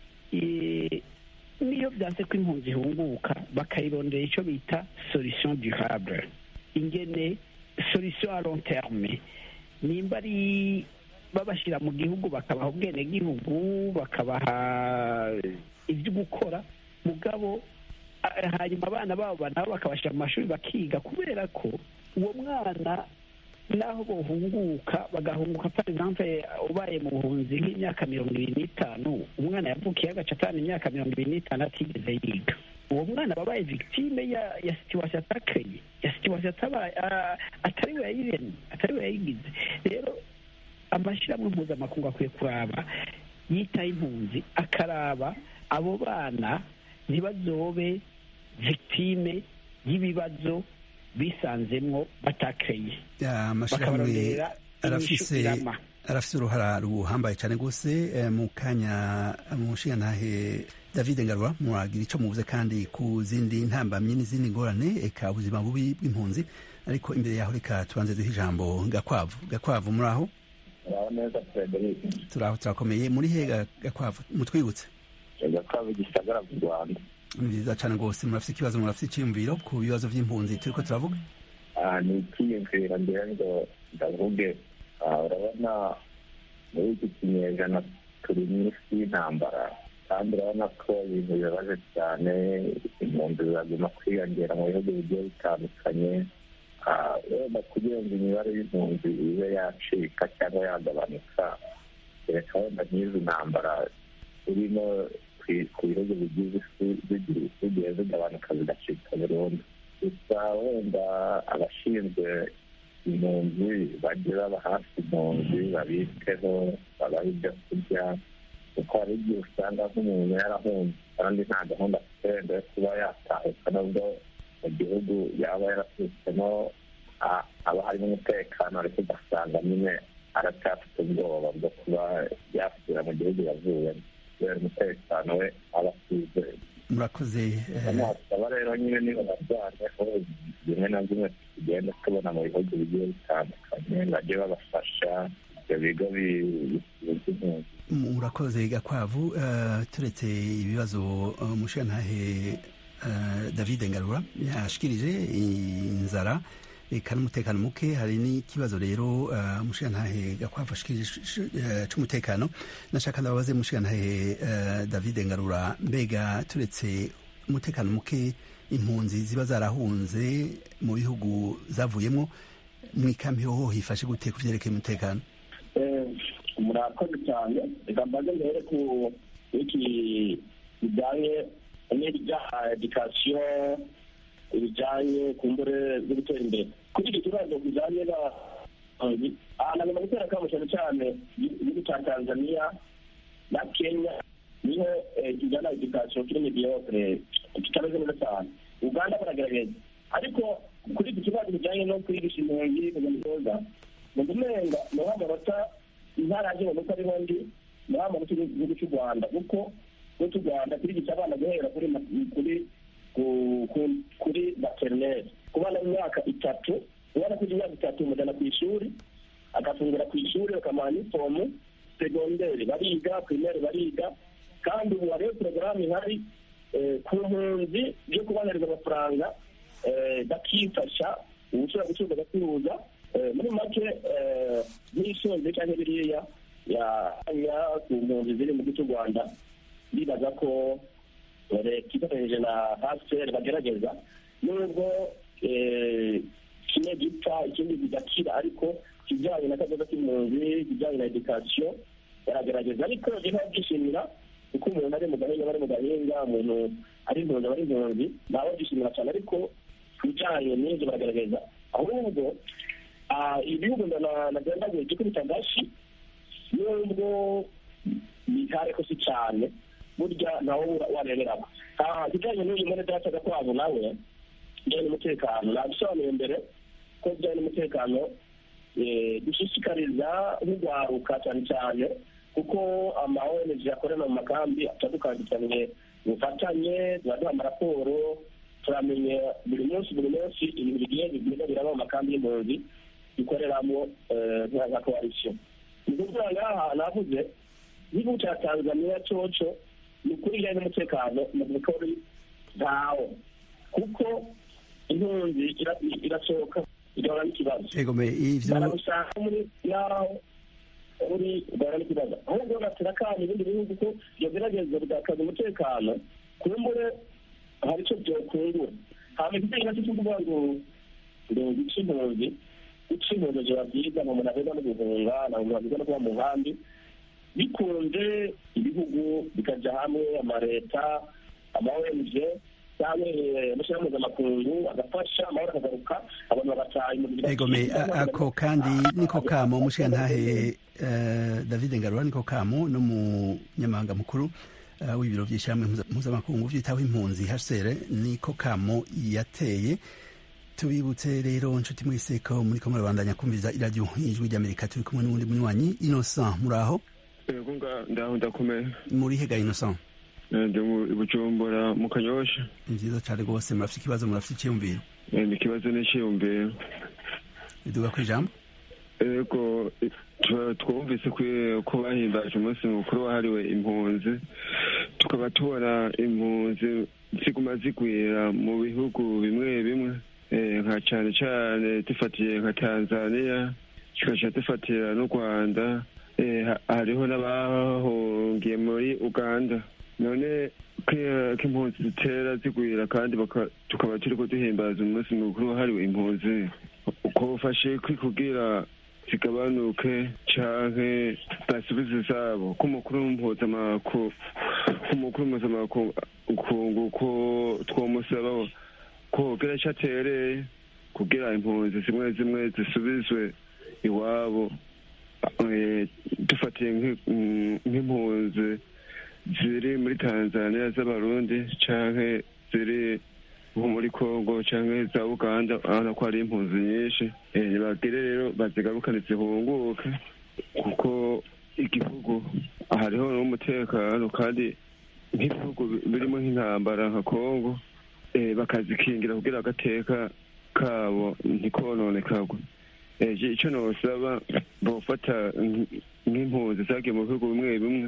eh, niyo byanze ko impunzi ihunguka bakayirondera icyo bita solution durable ingene solution a long terme nimba ari babashyira mu gihugu bakabaha ubwenegihugu bakabaha ibyo gukora mugabo a- hanyuma abana babo nabo bakabashyira mu mashuri bakiga kubera ko uwo mwana naho bohunguka bagahunguka par exemple ubaye mu buhunzi nk'imyaka mirongo ibiri n'itanu umwana yavukiye agaca atanu imyaka mirongo ibiri n'itanu atigeze yiga uwo mwana aba abaye victime ya ya situation atakeye ya situation atabaye a- atari we yayiremye atari we yayigize rero amashyirahamwe mpuzamakungu akwiye kuraba yitaho impunzi akaraba abo bana ntibazobe victime y'ibibazo bisanzemwo batakeye amashyirahamwe bakabarondera arafise inyishu irama. arafise uruhara ruhambaye cyane rwose eh, mu kanya mu nshingantahe david ngarura muragira icyo muvuze kandi ku zindi ntambamyi n'izindi ngorane eka ubuzima bubi bw'impunzi ariko imbere yaho reka tubanze duhe ijambo gakwavu gakwavu muri aho uraho neza frederic turaho turakomeye muri he Ga- gakwavu mutwibutse gakwavu gisagara mu rwanda ni byiza cyane rwose murafite ikibazo murafite icyiyumviro ku bibazo by'impunzi turiko turavuga Ah, ni icyiyumviro ngira ngo ndavuge Ah, urabona muri iki kinyejana turi mu isi y'intambara kandi urabona ko ibintu bibabaje cyane impunzi ziraguma kwiyongera mu bihugu bigiye bitandukanye Ah, wenda kugira ngo imibare y'impunzi ibe yacika cyangwa yagabanuka kereka wenda nk'izi ntambara urimo ku bihugu bigize isi zigiye zigabanuka zigacika burundu gusa wenda abashinzwe impunzi bajye baba hafi impunzi babiteho babaha ibyo kurya kuko hari igihe usanga nk'umuntu yarahunze kandi nta gahunda afite wenda yo kuba yatahuka nubwo mu gihugu yaba yarasutsemo haba harimo umutekano ariko ugasanga nyine aracyafite ubwoba bwo kuba yasubira mu gihugu yavuyemo kubera umutekano we aba asizeye murakoze nasaba rero nyine niba barwanyeho bimwe na bimwe tugenda tubona mu bihugu bigiye bitandukanye bajye babafasha ibyo bigo by'impunzi murakoze gakwavu turetse ibibazo umushantahe david ngarura yashikirije inzara eka n'umutekano muke hari n'ikibazo rero umushantahe gakwavu ashikirije c'umutekano nashaka ndababaze umushantahe david ngarura mbega turetse umutekano muke impunzi ziba zarahunze mu bihugu zavuyemo mu ikambi hoho hifashe gute ku vyerekeye umutekano murakoze cyane reka mbaze mbere ku iki bijyanye n'ibya edikasiyo ibijyanye ku mbure zo gutera imbere kuri iki kibazo bijyanye na nagomba gutera akamo cyane cyane igihugu cya tanzania na kenya niho kijyana na edikasiyo kiri mediyokire kitameze neza cyane uganda baragerageza ariko kuri iki kibazo bijyanye no kwigisha impunzi kugenda neza mu gumenga ni amanota intara yagiye mu ari ndi ni amanota y'igihugu cy'u rwanda kuko igihugu cy'u rwanda kirigisha abana guhera kuri kuri kuri materineri ku bana b'imyaka itatu ubona ko imyaka itatu umujyana ku ishuri agafungura ku ishuri bakamuha inifomu segonderi bariga pirimeri bariga kandi ubu hariho porogaramu ihari ku mpunzi yo kubonereza amafaranga bakifasha ubushobora gucuruza agacuruza muri make nk'isonze cyangwa biriya ya ku mpunzi ziri mu gihugu cy'u rwanda bibaza ko leta ifatanyije na hasiteri bagerageza nubwo kimwe gipfa ikindi kigakira ariko kijyanye na kazoza k'impunzi kijyanye na edikasiyo baragerageza ariko rero byishimira kuko umuntu ari mu gahinga bari mu gahinga umuntu ari impunzi aba ari impunzi ntawe byishimira cyane ariko ku bijyanye n'ibyo baragerageza ahubwo ibihugu nagendaguye cyo kuri tagashi nubwo bitare ko si cyane burya nawe wareberamo kijyanye n'uyu muri data gakwabo nawe bijyanye n'umutekano nabisobanuye mbere ko bijyanye n'umutekano dushishikariza nk'urwaruka cyane cyane kuko ama ONG akorera mu makambi atandukanye ubufatanye turaduha amaraporo turamenya buri munsi buri munsi ibintu bigiye bigenda biraba mu makambi y'impunzi dukoreramo nka koalisiyo ni ukuvuga ngaha navuze igihugu cya tanzaniya coco ni ukuri bijyanye n'umutekano mu mikori ntawo kuko impunzi irasohoka igahura n'ikibazo barabusanga muri yaho uri ugahura n'ikibazo ahubwo batera kandi ibindi bihugu ko byogerageza bigakaza umutekano kumbure hari icyo byokungura hama igitenge nacyo cyo kuvuga ngo ngo guca impunzi guca impunzi biba byiza nta muntu agenda no guhunga nta muntu agenda no kuba mu nkambi bikunze ibihugu bikajya hamwe amaleta ama ONG cyangwa amashyirahamwe mpuzamakungu agafasha amahoro akagaruka abantu bagataha egome ako kandi niko kamo umushirantahe david ngarura niko kamo n'umunyamahanga mukuru w'ibiro by'ishyirahamwe mpuzamakungu byitaho impunzi hcr niko kamo yateye tubibutse rero nshuti mwese ko muri ko murabandanya kumviriza iradiyo ijwi ry'amerika turi kumwe n'uwundi munywanyi innocent muri aho yego ndaho ndakomeye muri hega innocent ndi mu bujumbura mu kanyosha ni byiza cyane rwose murafite ikibazo murafite icyiyumviro ni ikibazo n'icyiyumviro iduga ku ijambo yego twumvise ko bahimbaje umunsi mukuru wahariwe impunzi tukaba tubona impunzi ziguma zigwira mu bihugu bimwe bimwe nka cyane cyane dufatiye nka tanzania tugaca dufatira n'u rwanda hariho n'abahungiye muri uganda none ko impunzi zitera zigwira kandi tukaba turi ko duhimbaza umunsi mukuru wahariwe impunzi uko ufashe kwikugira zigabanuke canke basubize izabo k'umukuru mpuzamakungu k'umukuru mpuzamakungu ko twomusaba ko kugira ico atereye kugira impunzi zimwe zimwe zisubizwe iwabo Eh, dufatiye nk'i- mm, nk'impunzi ziri muri tanzania z'abarundi canke ziri nko muri congo canke za uganda urabona ko hari impunzi nyinshi Eh, bagire rero bazigarukane zihunguke kuko igihugu hariho n'umutekano kandi nk'ibihugu bi- birimo nk'intambara nka congo eh, bakazikingira kugira agateka kabo ntikononekagwe Eh, je- ico nosaba bofata nk- nk'impunzi zagiye mu bihugu bimwe bimwe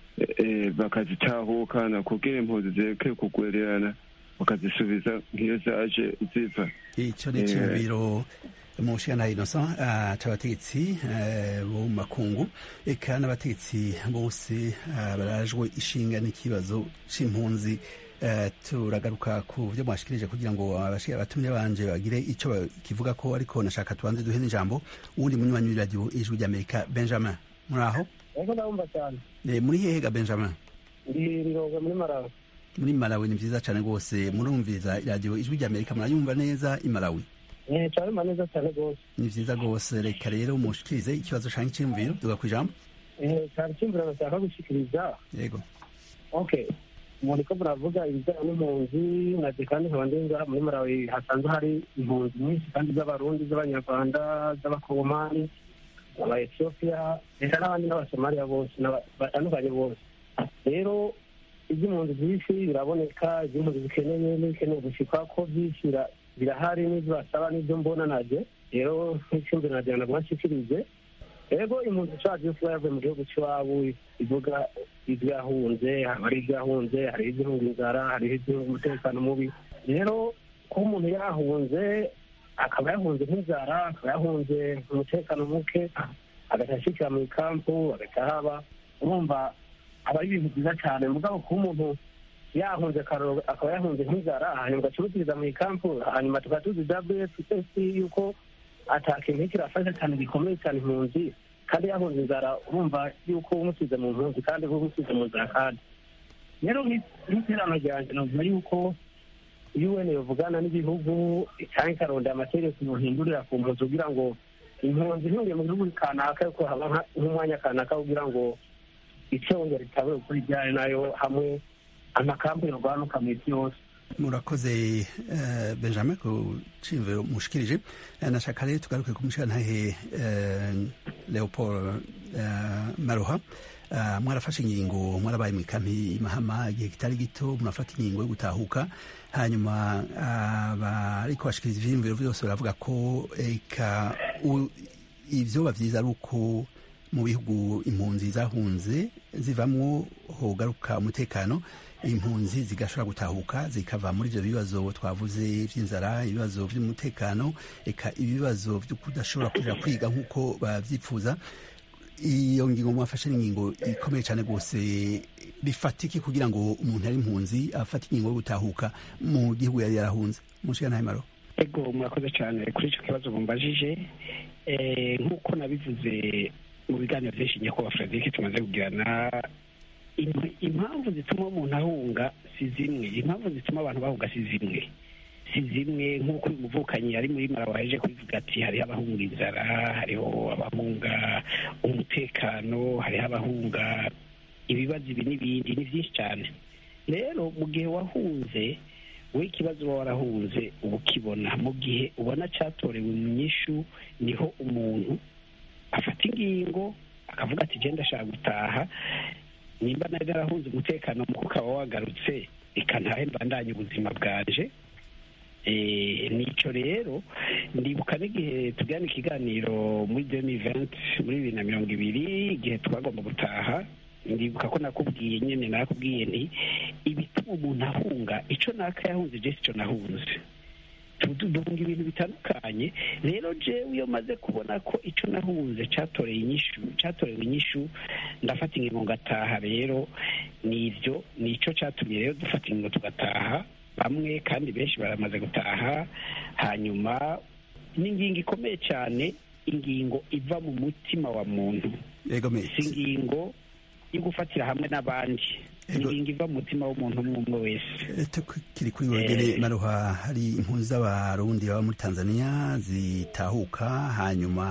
eh, bakazitahukana kugira impunzi zireke kugwererana bakazisubiza nk'iyo zaje ziva ico ni iciyumviro mushana innocent uh, c'abategetsi uh, bo mu makungu eka n'abategetsi bose uh, barajwe ishinga n'ikibazo c'impunzi uh, turagaruka ku vyo mwashikirije kugira ngo abashira abatumye banje bagire ico kivuga ko ariko nashaka tubanze duhe n'ijambo uwundi munywanyi w'iradiyo ijwi ry'amerika benjamin muri aho ego ndabumva cyane Eh, muri hehe ga benjamin ndi rironga muri marawi muri malawi ni vyiza cane rwose murumviriza iradiyo ijwi ry'amerika murayumva neza i malawi eh cyaruma neza cyane rwose ni vyiza rwose reka rero mushikirize ikibazo canke iciyumviro duga kw'ijambo eh cyari cyumvira bashaka gushikiriza yego okay umuntu ko muravuga ibijyanye n'impunzi naje kandi nkaba ndi ngaha muri marawi hasanzwe hari impunzi nyinshi kandi z'abarundi z'abanyarwanda z'abakongomani aba etiyopiya ndetse n'abandi n'abasomaliya bose n'aba- batandukanye bose rero iby'impunzi byinshi biraboneka iby'impunzi zikeneye n'ibikeneye gushikwa ko byinshi bira- birahari n'ibyo basaba n'ibyo mbona naje rero nk'icyumviro nagira ngo nshikirize ego impunzi ishaje yo kuba yavuye mu gihugu cy'iwabo ivuga ibyo yahunze haba hari ibyo yahunze hari iby'ihunga inzara hari iby'ihunga umutekano mubi rero kuba umuntu yahunze akaba yahunze nk'inzara akaba yahunze umutekano muke agahita ashyikira mu ikampu agahita haba urumva aba ari ibintu byiza cyane mugabo kuba umuntu yahunze akaroro akaba yahunze nk'inzara hanyuma ugacuruziriza mu ikampu hanyuma tukaba tuzi wfs yuko atakintu kirafasha cyane gikomeye cyane impunzi kandi yahunze inzara urumva yuko umusize mu mpunzi kandi uba umusize mu nzara kandi rero nk'iterano ryanjye navuga yuko un yovugana n'ibihugu cyangwa ikarondera amategeko yohindurira ku mpunzi kugira ngo impunzi ntihungiye mu gihugu kanaka yuko haba nka- nk'umwanya kanaka kugira ngo icongera ritabe ukuri ryari nayo hamwe amakampu yorwanuka mu isi yose murakoze eh, benjamin ku ciyumviro mushikirije Eh, nashaka rero tugaruke ku mushirantahe eh, leopold eh, maroha Eh, mwarafashe ingingo mwarabaye mu ikampi mahama igihe kitari gito murafata ingingo yo gutahuka hanyuma abariko bashikiriza ivyiyumviro vyose baravuga ko eka u- ivyoba vyiza ari uko mu bihugu impunzi zahunze zivamwo hogaruka umutekano impunzi zigashobora gutahuka zikava muri ivyo bibazo twavuze vy'inzara ibibazo vy'umutekano eka ibibazo vyo kudashobora kuja kwiga nk'uko bavyifuza iyo ngingo mwafashe ni ingingo ikomeye cyane rwose bifatiki kugira ngo umuntu ari impunzi afate ingingo yo gutahuka mu gihugu yari yarahunze mushiga ntahe maro ego murakoze cyane kuri icyo kibazo mumbajije Eh, nk'uko nabivuze mu biganiro byinshi nyakubahwa frederic tumaze kugirana im- impamvu zituma umuntu ahunga si zimwe impamvu zituma abantu bahunga si zimwe si zimwe nk'uko uyu muvukanyi ari muri mara waje kubivuga ati hariho abahunga inzara hariho abahunga umutekano hariho abahunga ibibazo ibi n'ibindi ni byinshi cyane rero mu gihe wahunze we ikibazo uba warahunze uba ukibona mu gihe ubona cyatorewe mu nyishu niho umuntu afata ingingo akavuga ati genda ashaka gutaha nimba nari narahunze umutekano muko ukaba wagarutse reka ntahe mbandanye ubuzima bwanje Eh, nico rero ndibuka n'igihe tugirana ikiganiro muri demi venti muri bibiri na mirongo ibiri igihe twagomba gutaha ndibuka ko nakubwiye nyine nakubwiye nti ibituma umuntu ahunga ico naka yahunze je sico nahunze Tu- tu- duhunga ibintu bitandukanye rero jewe iyo maze kubona ko ico nahunze catoreye inyishu catorewe inyishu ndafata ingingo ngataha rero nivyo nico catumye rero dufata ingingo tugataha bamwe kandi benshi baramaze gutaha hanyuma n'ingingo ikomeye cyane ingingo iva mu mutima wa muntu si ingingo yo gufatira hamwe n'abandi ingingo iva mu mutima w'umuntu umwe umwe wese tukiri kuri wegere maruha hari impunzi z'abarundi baba muri tanzania zitahuka hanyuma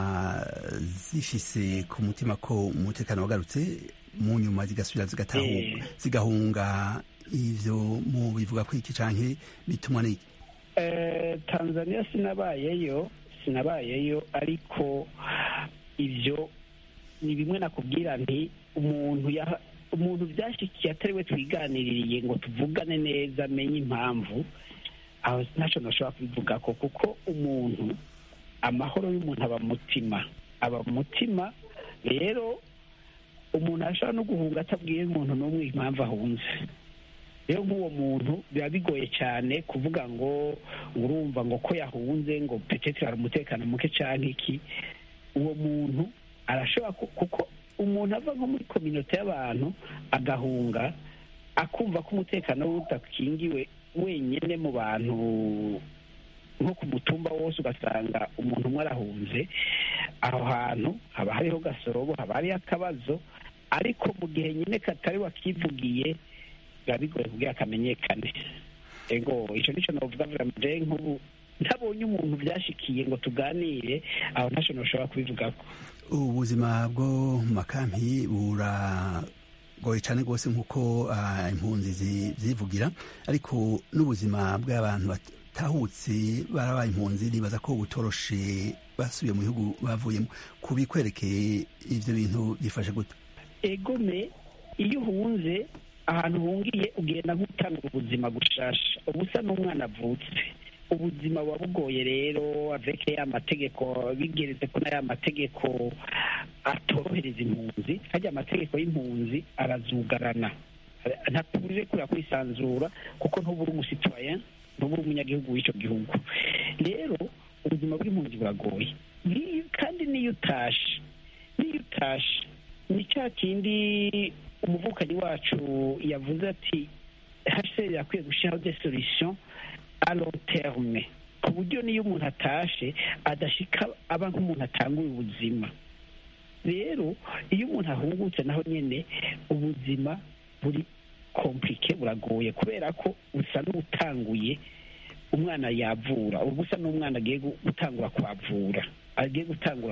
zifise ku mutima ko umutekano wagarutse mu nyuma zigasubira zigatahuka zigahunga ivyo mu bivuga ko iki canke bitumwa n'iki tanzania sinabayeyo sinabayeyo ariko ibyo ni bimwe nakubwira nti umuntu umuntu byashyikiye atari we twiganiririye ngo tuvugane neza amenye impamvu aho ntacyo nashobora kubivuga ko kuko umuntu amahoro y'umuntu aba mutima aba mutima rero umuntu ashobora no guhunga atabwiye umuntu n'umwe impamvu ahunze rero nk'uwo muntu biba bigoye cyane kuvuga ngo urumva ngo ko yahunze ngo petete hari umutekano muke cyangwa iki uwo muntu arashobora kuko umuntu ava nko muri kominote y'abantu agahunga akumva ko umutekano we udakingiwe wenyine mu bantu nko ku mutumba wose ugasanga umuntu umwe arahunze aho hantu haba hariho gasorobo haba hariho akabazo ariko mu gihe nyine katari wakivugiye biba bigoye kugira kamenyekane ego icyo nicyo navuga vuga nk'ubu ntabonye umuntu byashikiye ngo tuganire aho ntacyo ntushobora kubivugako ubuzima bwo mu makampi buragoye cyane rwose nk'uko impunzi zivugira ariko n'ubuzima bw'abantu batahutse barabaye impunzi nibaza ko butoroshe basubiye mu bihugu bavuyemo kubikwerekeye ibyo bintu byifashe gute egome iyo uhunze ahantu uhungiye ugenda nk'utanga ubuzima gushasha uba usa n'umwana avutse ubuzima buba bugoye rero aveke ya mategeko bigeretse ko n'aya mategeko atorohereza impunzi hajya amategeko y'impunzi arazugarana ntatuje kurira kwisanzura kuko ntubura umusitwaye ntubura umunyagihugu w'icyo gihugu rero ubuzima bw'impunzi buragoye kandi n'iyo utashe n'iyo utashe ni cya kindi umuvukanyi wacu yavuze ati hasheri yakwiye gushyiraho de solution a long terme ku buryo niyo umuntu atashe adashika aba nk'umuntu atanguye ubuzima rero iyo umuntu ahungutse naho nyine ubuzima buri komplike buragoye kubera ko usa n'utanguye umwana yavura uba usa n'umwana agiye gutangura kwavura agiye gutangura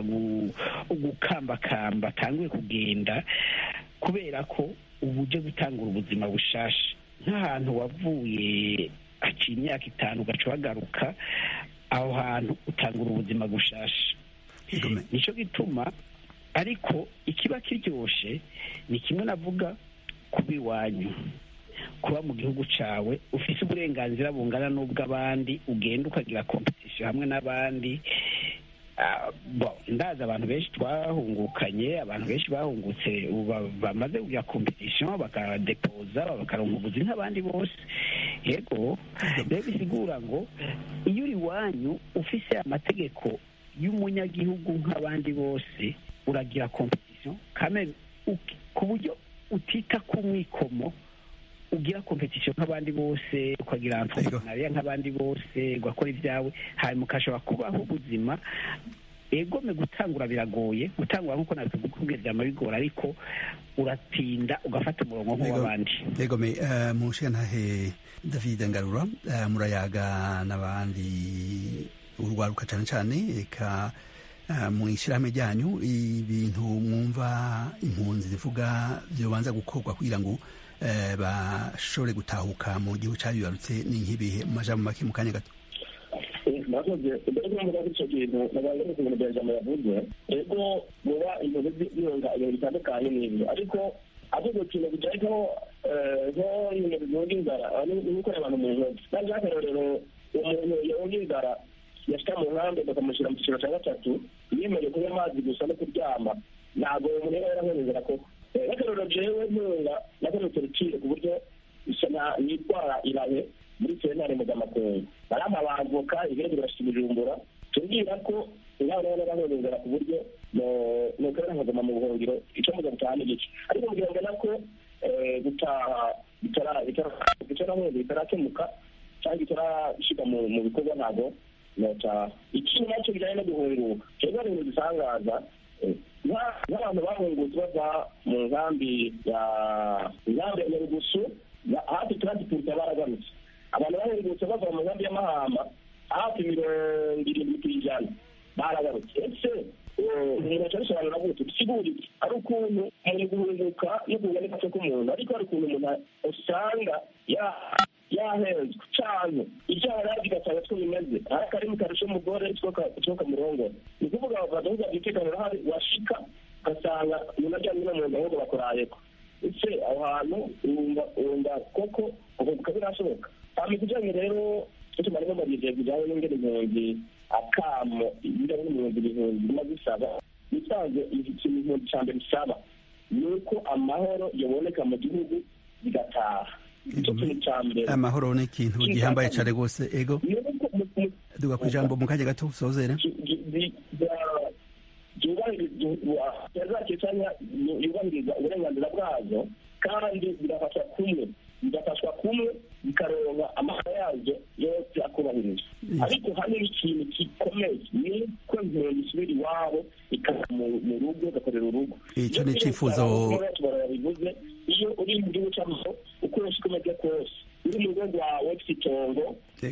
gukambakamba atanguye kugenda kubera ko ubu uje gutangura ubuzima bushasha nk'ahantu wavuye haciye imyaka itanu ugaca uhagaruka aho hantu utangura ubuzima bushasha nicyo gituma ariko ikiba kiryoshe ni kimwe navuga kuba iwanyu kuba mu gihugu cyawe ufite uburenganzira bungana n'ubw'abandi ugenda ukagira kompetisiyo hamwe n'abandi ndazi abantu benshi twahungukanye abantu benshi bahungutse bamaze kugira kompetisiyo bakadepoza bakaronka ubuzi nk'abandi bose yego rero bisigura ngo iyo uri iwanyu ufise amategeko y'umunyagihugu nk'abandi bose uragira kompetisiyo ku buryo utita ku mwikomo ugira kompetisiyo nk'abandi bose ukagira entrepreneuria nk'abandi bose ugakora ibyawe hanyuma ukashobora kubaho ubuzima egome gutangura biragoye gutangura nk'uko nabikubwira byama bigora ariko uratinda ugafata umurongo nk'uw'abandi egome mu ntahe david ngarura murayaga n'abandi urwaruka cyane cyane reka mu ishyirahamwe ryanyu ibintu mwumva impunzi zivuga byobanza gukorwa kugira ngo bashobore gutahuka mu gihugu cyabibarutse ni nk'ibihe mu majambo make mu kanya gato nakoze mbere yo kuvuga icyo kintu nabaye no kubona bya jambo yavuze ego muba impunzi ziyonga ibintu bitandukanye n'ibyo ariko avuga ikintu bijyanye nko ibintu bivuga inzara ni gukorera abantu mu ntoki kandi nk'akarorero umuntu yahunga inzara yashyira mu nkambi bakamushyira mu cyiciro cya gatatu yemerewe kunywa amazi gusa no kuryama ntabwo umuntu yaba yarahunga inzara koko nk'akarorero jewe ntunga nakoretse urukiko ku buryo nitwara irahe muri sentare mpuzamakungu barampa abavoka ibindi birashika ibijumbura tubwira ko inama nabo narahunga inzara ku buryo nokorera nkaguma mu buhungiro icyo muza gutaha n'igice ariko mugira ngo nako gutaha bitarahunga bitarakemuka cyangwa bitarashyirwa mu bikorwa ntabwo nota ikindi nacyo bijyanye no guhunguka cyangwa ibintu bisangaza nk'abantu bahungutse bava mu nkambi ya nkambi ya nyarugusu hafi turanti puruta baragarutse abantu bahungutse bava mu nkambi y'amahamba hafi mirongo irindwi ku ijana baragarutse ese umuntu aca bisobanura gute bisigura iki ari ukuntu mu guhunguka no kuganika k'umuntu ariko hari ukuntu umuntu usanga yahenzwe cyane ibyaha nawe bigasanga two bimeze hari akarimi karusha umugore two kamurongora ni ukuvuga bakavuga umutekano urahari washika ugasanga umuntu aryamye no mu nda ahubwo bakorayeko ese aho hantu wumva koko ukunguka birashoboka hama ikijanye rero tumara bamarize bijanye n'ingene impunzi akamo ibijanye n'impunzi ibihumbi bima bisaba bisanzwe ikintu impunzi ca mbere bisaba ni uko amahoro yoboneka mu gihugu bigataha amahoro ni ikintu gihambaye cyane rwose ego duga ku ijambo mu kanya gato usozere yubahiriza uburenganzira bwazo kandi bigafashwa kumwe bigafashwa kumwe bikaronka amahoro yazo yose akubahirizwa ariko hano ikintu gikomeye ni ko impunzi isubira iwabo ikava mu rugo igakorera urugo icyo ni icyifuzo bivuze iyo uri mu gihugu cy'amahoro ukoresha uko umeze kose uri mu rugo rwawe ufite itongo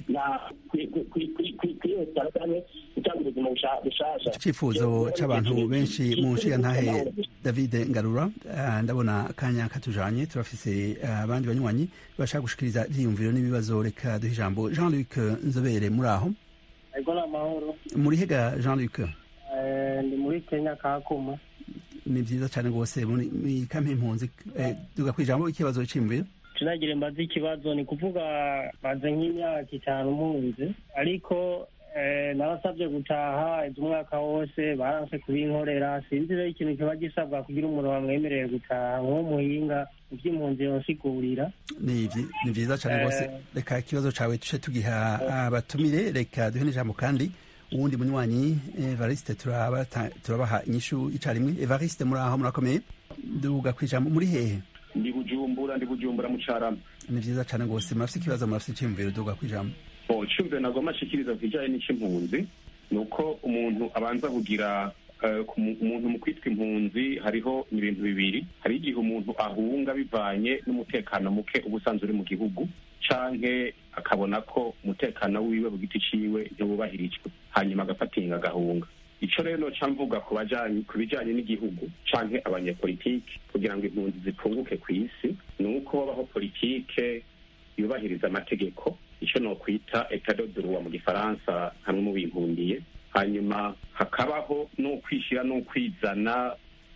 kwihutira cyane gutanga ubuzima bushasha icyifuzo cy'abantu benshi mu nshingantahe david ngarura ndabona akanya katujanye turafise abandi banywanyi bashaka gushikiriza ivyiyumviro n'ibibazo reka duhe ijambo jean luc nzobere muri aho ego ni amahoro muri hega jean luc ndi muri kenya kakuma ni vyiza cane rwose muri kampe impunzi duga ku ijambo ikibazo c'imviro tunagire mbaze ikibazo ni kuvuga maze nk'imyaka itanu mpunzi ariko narasabye gutaha ibyo umwaka wose baranse kubinkorera sinzi rero ikintu kiba gisabwa kugira umuntu bamwemereye gutaha nk'umuhinga iby'impunzi yonsigurira ni vyiza cane rwose reka ikibazo cawe tuce tugiha abatumire reka duhe n'ijambo kandi uwundi munywanyi evariste turabaha inyishu icarimwe evariste muri aho murakomeye duga ku ijambo muri hehe ndi bujumbura ndi bujumbura mu carama ni vyiza cane rwose murafise ikibazo murafise iciyumviro duga ku ijambo iciyumviro nagomba ashikiriza ku kijanye n'ic'impunzi ni uko umuntu abanza kugira umuntu mu kwitwa impunzi hariho ibintu bibiri hari igihe umuntu ahunga bivanye n'umutekano muke uba usanzwe uri mu gihugu canke akabona ko umutekano wiwe ku giti ciwe ntiwubahirijwe hanyuma agafatinga agahunga ico rero noca mvuga ku bijanye n'igihugu canke abanyepolitike kugira ngo impunzi zipunguke ku isi ni uko babaho politike yubahiriza amategeko ico nokwita etat de droit mu gifaransa hamwe mu bimpundiye hanyuma hakabaho n'ukwishira n'ukwizana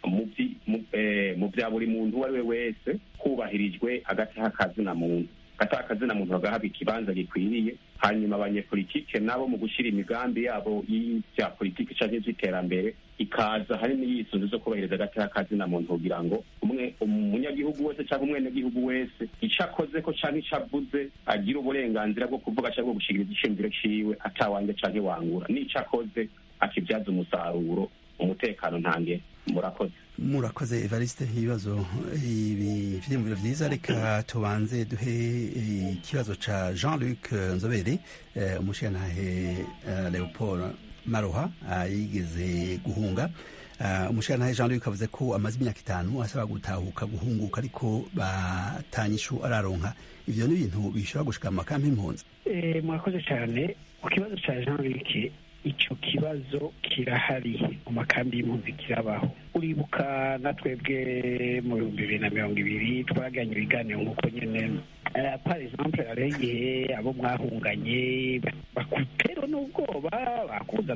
mu bya buri muntu uwo ari we wese hubahirijwe agataha kazina muntu agataha kazina muntu bagahabwa ikibanza gikwiriye hanyuma abanyepolitike nabo mu gushyira imigambi yabo y'ibya politiki cyangwa iby'iterambere ikaza hanini yisunze zo kubahiriza agataha kazina muntu kugira ngo umwe umunyagihugu wese cyangwa umwenegihugu wese icyo akoze ko cyangwa icyo avuze agira uburenganzira bwo kuvuga cyangwa gushikiriza iciyumviro ciwe atawanjye canke wangura n'icyo akoze akibyaza umusaruro umutekano ntange murakoze murakoze evariste ibibazo ibi vyiyumviro vyiza reka tubanze duhe ikibazo ca jean luc nzobere umushirantahe leopold maroha yigeze guhunga umushirantahe jean luc avuze ko amaze imyaka itanu asaba gutahuka guhunguka ariko batanyishu araronka ivyo ni ibintu bishobora gushika mu makampi impunzi murakoze cyane ku kibazo ca jean luc icyo kibazo kirahari mu makambi y'impunzi kirabaho uribuka na twebwe mu bihumbi bibiri na mirongo ibiri twaganye ibiganiro nk'uko nyine par exemple hariho igihe abo mwahunganye bakutero n'ubwoba bakuza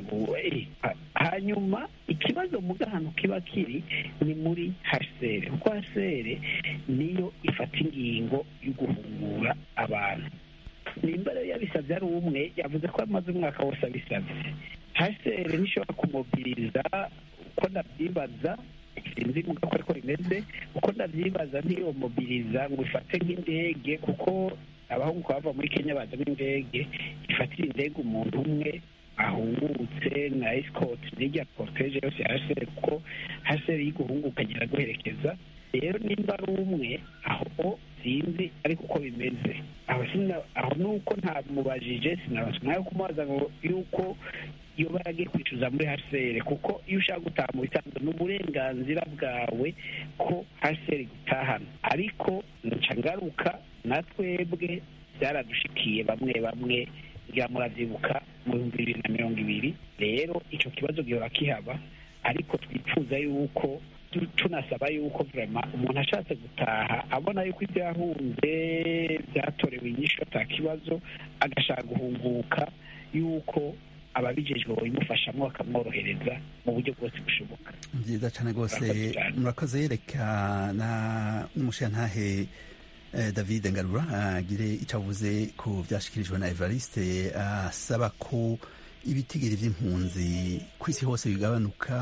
hanyuma ikibazo mu gahano kiba kiri ni muri hsr kuko hsr niyo ifata ingingo yo guhungura abantu nimba rero yabisabye ari umwe yavuze ko amaze umwaka wose abisabye hsr ntishobora kumobiriza uko ndabyibaza sinzi muga ko ariko rimeze uko ndabyibaza ntiyomobiriza ngo ifate nk'indege kuko abahungu bava muri kenya baza n'indege ifatira indege umuntu umwe ahungutse na escort n'irya porteje yose ya hsr kuko hsr y'iguhunguka agera guherekeza rero nimba ari umwe aho sinzi ariko uko bimeze aho sina- aho nuko ntamubajije sinabasha nawe kumubaza ngo yuko iyo baragiye kwicuza muri hcr kuko iyo ushaka gutaha mu bisanzwe ni uburenganzira bwawe ko hcr gutahana ariko nca ngaruka na twebwe byaradushikiye bamwe bamwe ngira muravyibuka mu bihumbi bibiri na mirongo ibiri rero ico kibazo gihora kihaba ariko twifuza yuko tu- tunasaba yuko vrema umuntu ashatse gutaha abona yuko ibyo yahunze byatorewe inyishu ata kibazo agashaka guhunguka yuko ababijejwe babimufashamo bakamworohereza mu buryo bwose bushoboka byiza cyane rwose Murakoze cyane. murakoze yereka na n'umushantahe eh, david ngarura agire icyo avuze ku byashyikirijwe na evariste asaba ko ibitigiri by'impunzi ku isi hose bigabanuka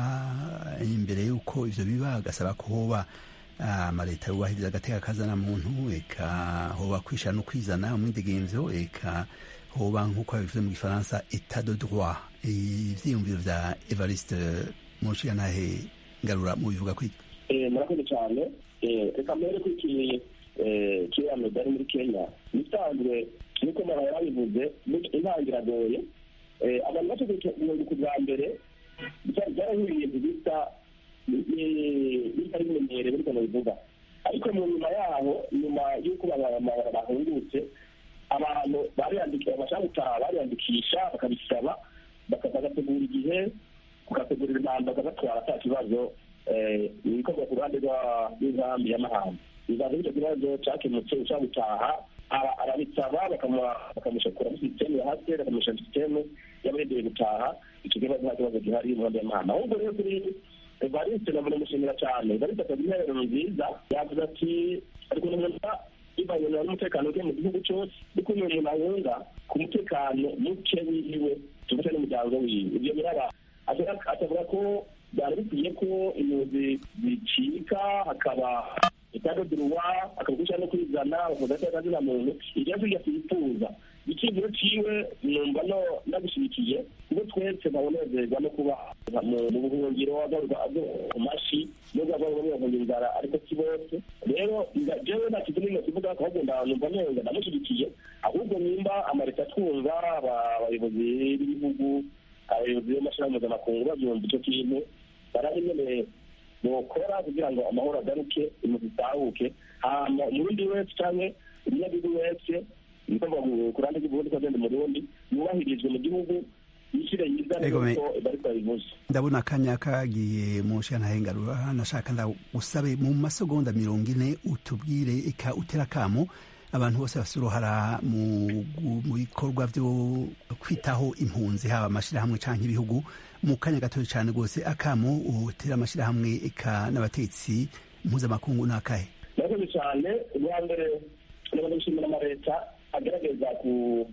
imbere y'uko ivyo biba agasaba ko hoba amaleta yubahiriza agateka kazana muntu eka hoba kwishana no kwizana umwidegemvyo eka hoba nk'uko babivuze mu gifaransa etat de droit ivyiyumviro vya evariste mushigantahe ngarura mu bivuga kwiki Eh, murakoze cyane Eh, reka mbere ko iki eh, kiriya medali muri kenya bisanzwe niko mara yabivuze ni- intango iragoye Eh, abantu bategetse ku bwa mbere byari byarahuriye ibintu bisa ni- ni- bitari bimenyerewe ariko bivuga ariko mu nyuma yaho nyuma y'uko abantu bahungutse abantu bariyandikisha bashaka gutaha bariyandikisha bakabisaba baka- bagategura igihe bagategurira impamba bakabatwara ata kibazo eh, ibikorwa ku ruhande rwa- rw'inkambi y'amahanga bivanze icyo kibazo cyakemutse ushaka gutaha ara- arabisaba bakamuha- bakamushakura muri sisiteme ya hasi bakamusha sisiteme y'abaregeye gutaha icyo kibazo nta kibazo gihari mu nkambi y'amahanga ahubwo rero kuri evariste nabona mushimira cyane evariste akagira intererano nziza yavuze ati ariko umuntu bivanye n'umutekano uke mu gihugu cyose ariko uyu umuntu ahunga ku mutekano muke wiwe tuvuge n'umuryango wiwe ibyo biraba Ashaka- akavuga ko byari bikwiye ko impunzi zicika hakaba itadoduruwa akabugusha no kwizana bakavuga ko akazina muntu ibyo ngibyo twifuza icyizero ciwe numva no ndagushyigikiye kuko twese ntabonezerwa no kuba mu- mu buhungiro agaruka mu mashi nubwo ava mu buhungiro inzara ariko si bose rero nda- jewe nta kintu n'imwe kivuga ahubwo nda- numva neza ndamushyigikiye ahubwo nimba amareta twumva aba- abayobozi b'ibihugu abayobozi b'amashyirahamwe mpuzamakungu babyumva icyo kintu barabe nyene bokora kugira ngo amahoro agaruke impunzi zitahuke hama umurundi wese canke umunyagihugu wese nikuvuga ngo ku ruhande rw'igihugu ko agenda umurundi yubahirizwe mu gihugu yishyire yizane Ego, me- nk'uko bariko babivuze ndabona akanya kagiye mu nshinga ngarura nashaka ndagusabe mu masegonda mirongo ine utubwire eka utera akamo abantu bose bafite uruhara mu gu- mu bikorwa byo kwitaho impunzi haba amashyirahamwe cyangwa ibihugu mu kanya gatoya cyane rwose akamo utera amashyirahamwe eka n'abatetsi mpuzamakungu ni akahe murakoze cyane ubwa mbere ndabona gushimira amaleta agerageza ku-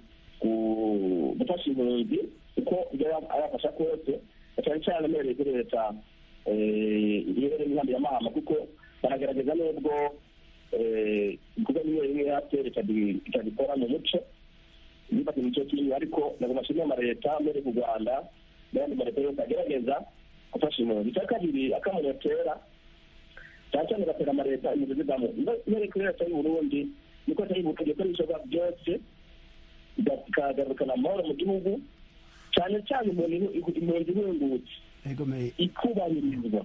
ku- gufasha impunzi kuko ibyo aba- abafasha kose cyane cyane amereye kuri leta eh, ibereye inkambi ya mahama kuko baragerageza nubwo eh, ibikorwa bimwe bimwe yatera ikabikora mu muco bifata imico kimwe ariko ntabwo bashimira amaleta mbere ku rwanda n'ayandi maleta yose agerageza gufasha impunzi icya kabiri akamaro batera cyane cyane gatera amaleta impunzi zivamo mbere kuri leta y'u burundi niko leta y'u burundi ikora ibishoboka byose ikagarukana amahoro mu gihugu cyane cyane impunzi impunzi ihungutse ikubahirizwa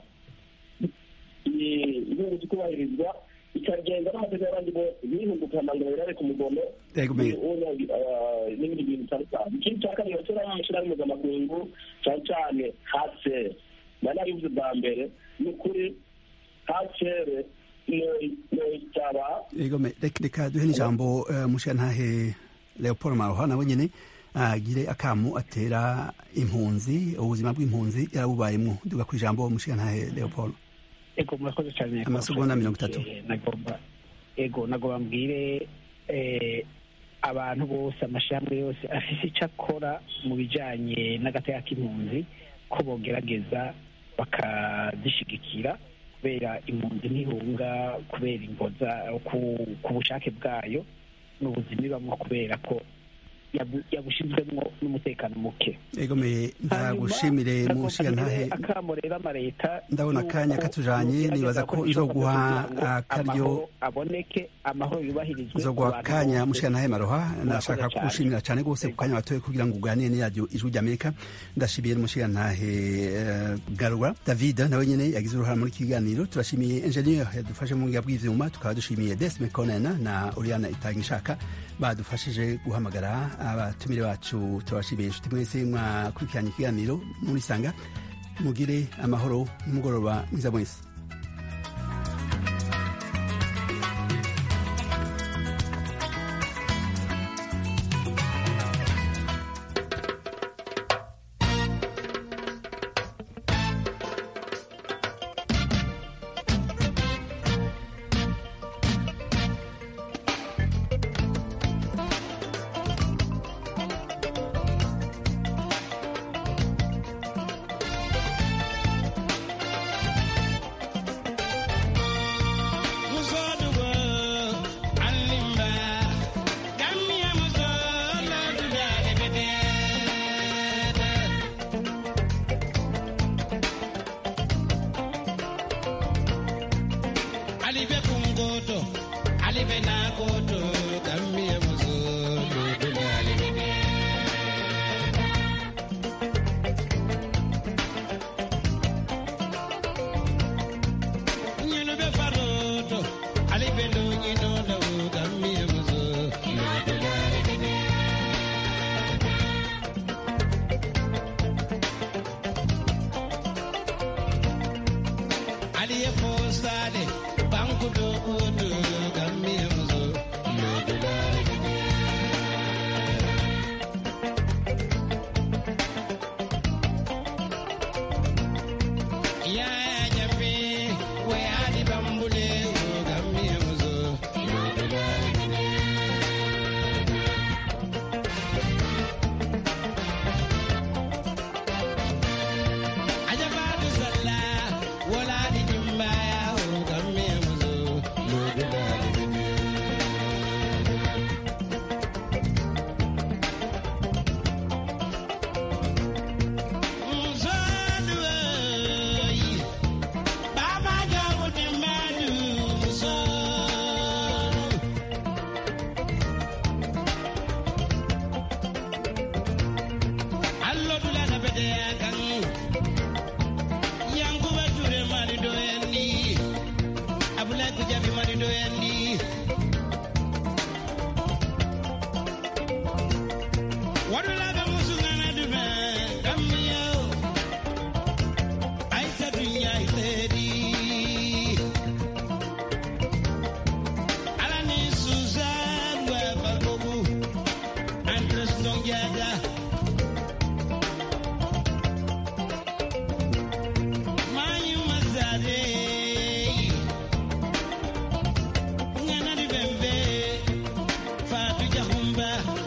ihungutse ikubahirizwa ikagenda n'amategeko y'abandi bose bihungukana ngo birare ku mugono Yego, me- eh, n'ibindi bintu bitandukanye ikindi cya kabiri bashyiraho amashyirahamwe mpuzamakungu cyane cyane hasere nari nabivuze bwa mbere ni ukuri hasere noyitaba Ego, me- reka reka duhe n'ijambo uh, mushingantahe leopold maroha nawe nyine agire akamu atera impunzi ubuzima bw'impunzi yarabubayemo duga ku ijambo mushingantahe leopold ego murakoze cyane Amasegonda mirongo itatu. Eh, nagomba ego nagomba mbwire eh, abantu bose amashyirahamwe yose afise icyo akora mu bijyanye n'agateka k'impunzi ko bogerageza bakazishigikira kubera impunzi ntihunga kubera imboza ku, ku bushake bwayo n'ubuzima ibamo kubera ko yabushyizwemo n'umutekano muke egomeye ndagushimire mu nshinga ntahe akamo rero amaleta ndabona akanya katujanye nibaza ko nzoguha akaryo aboneke amahoro yubahirizwe nzoguha akanya mushinga ntahe maroha ndashaka kugushimira cyane rwose ku kanya watoye kugira ngo uganire n'iradiyo ijwi ry'amerika ndashimiye n'umushinga ntahe garura david nawe nyene yagize uruhara muri kiganiro turashimiye engineer yadufashe mu ngiga bw'ivyuma tukaba dushimiye desme conena na oriana itangishaka badufashije guhamagara abatumire bacu turabashimiye inshuti mwese mwakurikiranye ikiganiro muri sanga mugire amahoro n'umugoroba mwiza mwese Fatu Jahumba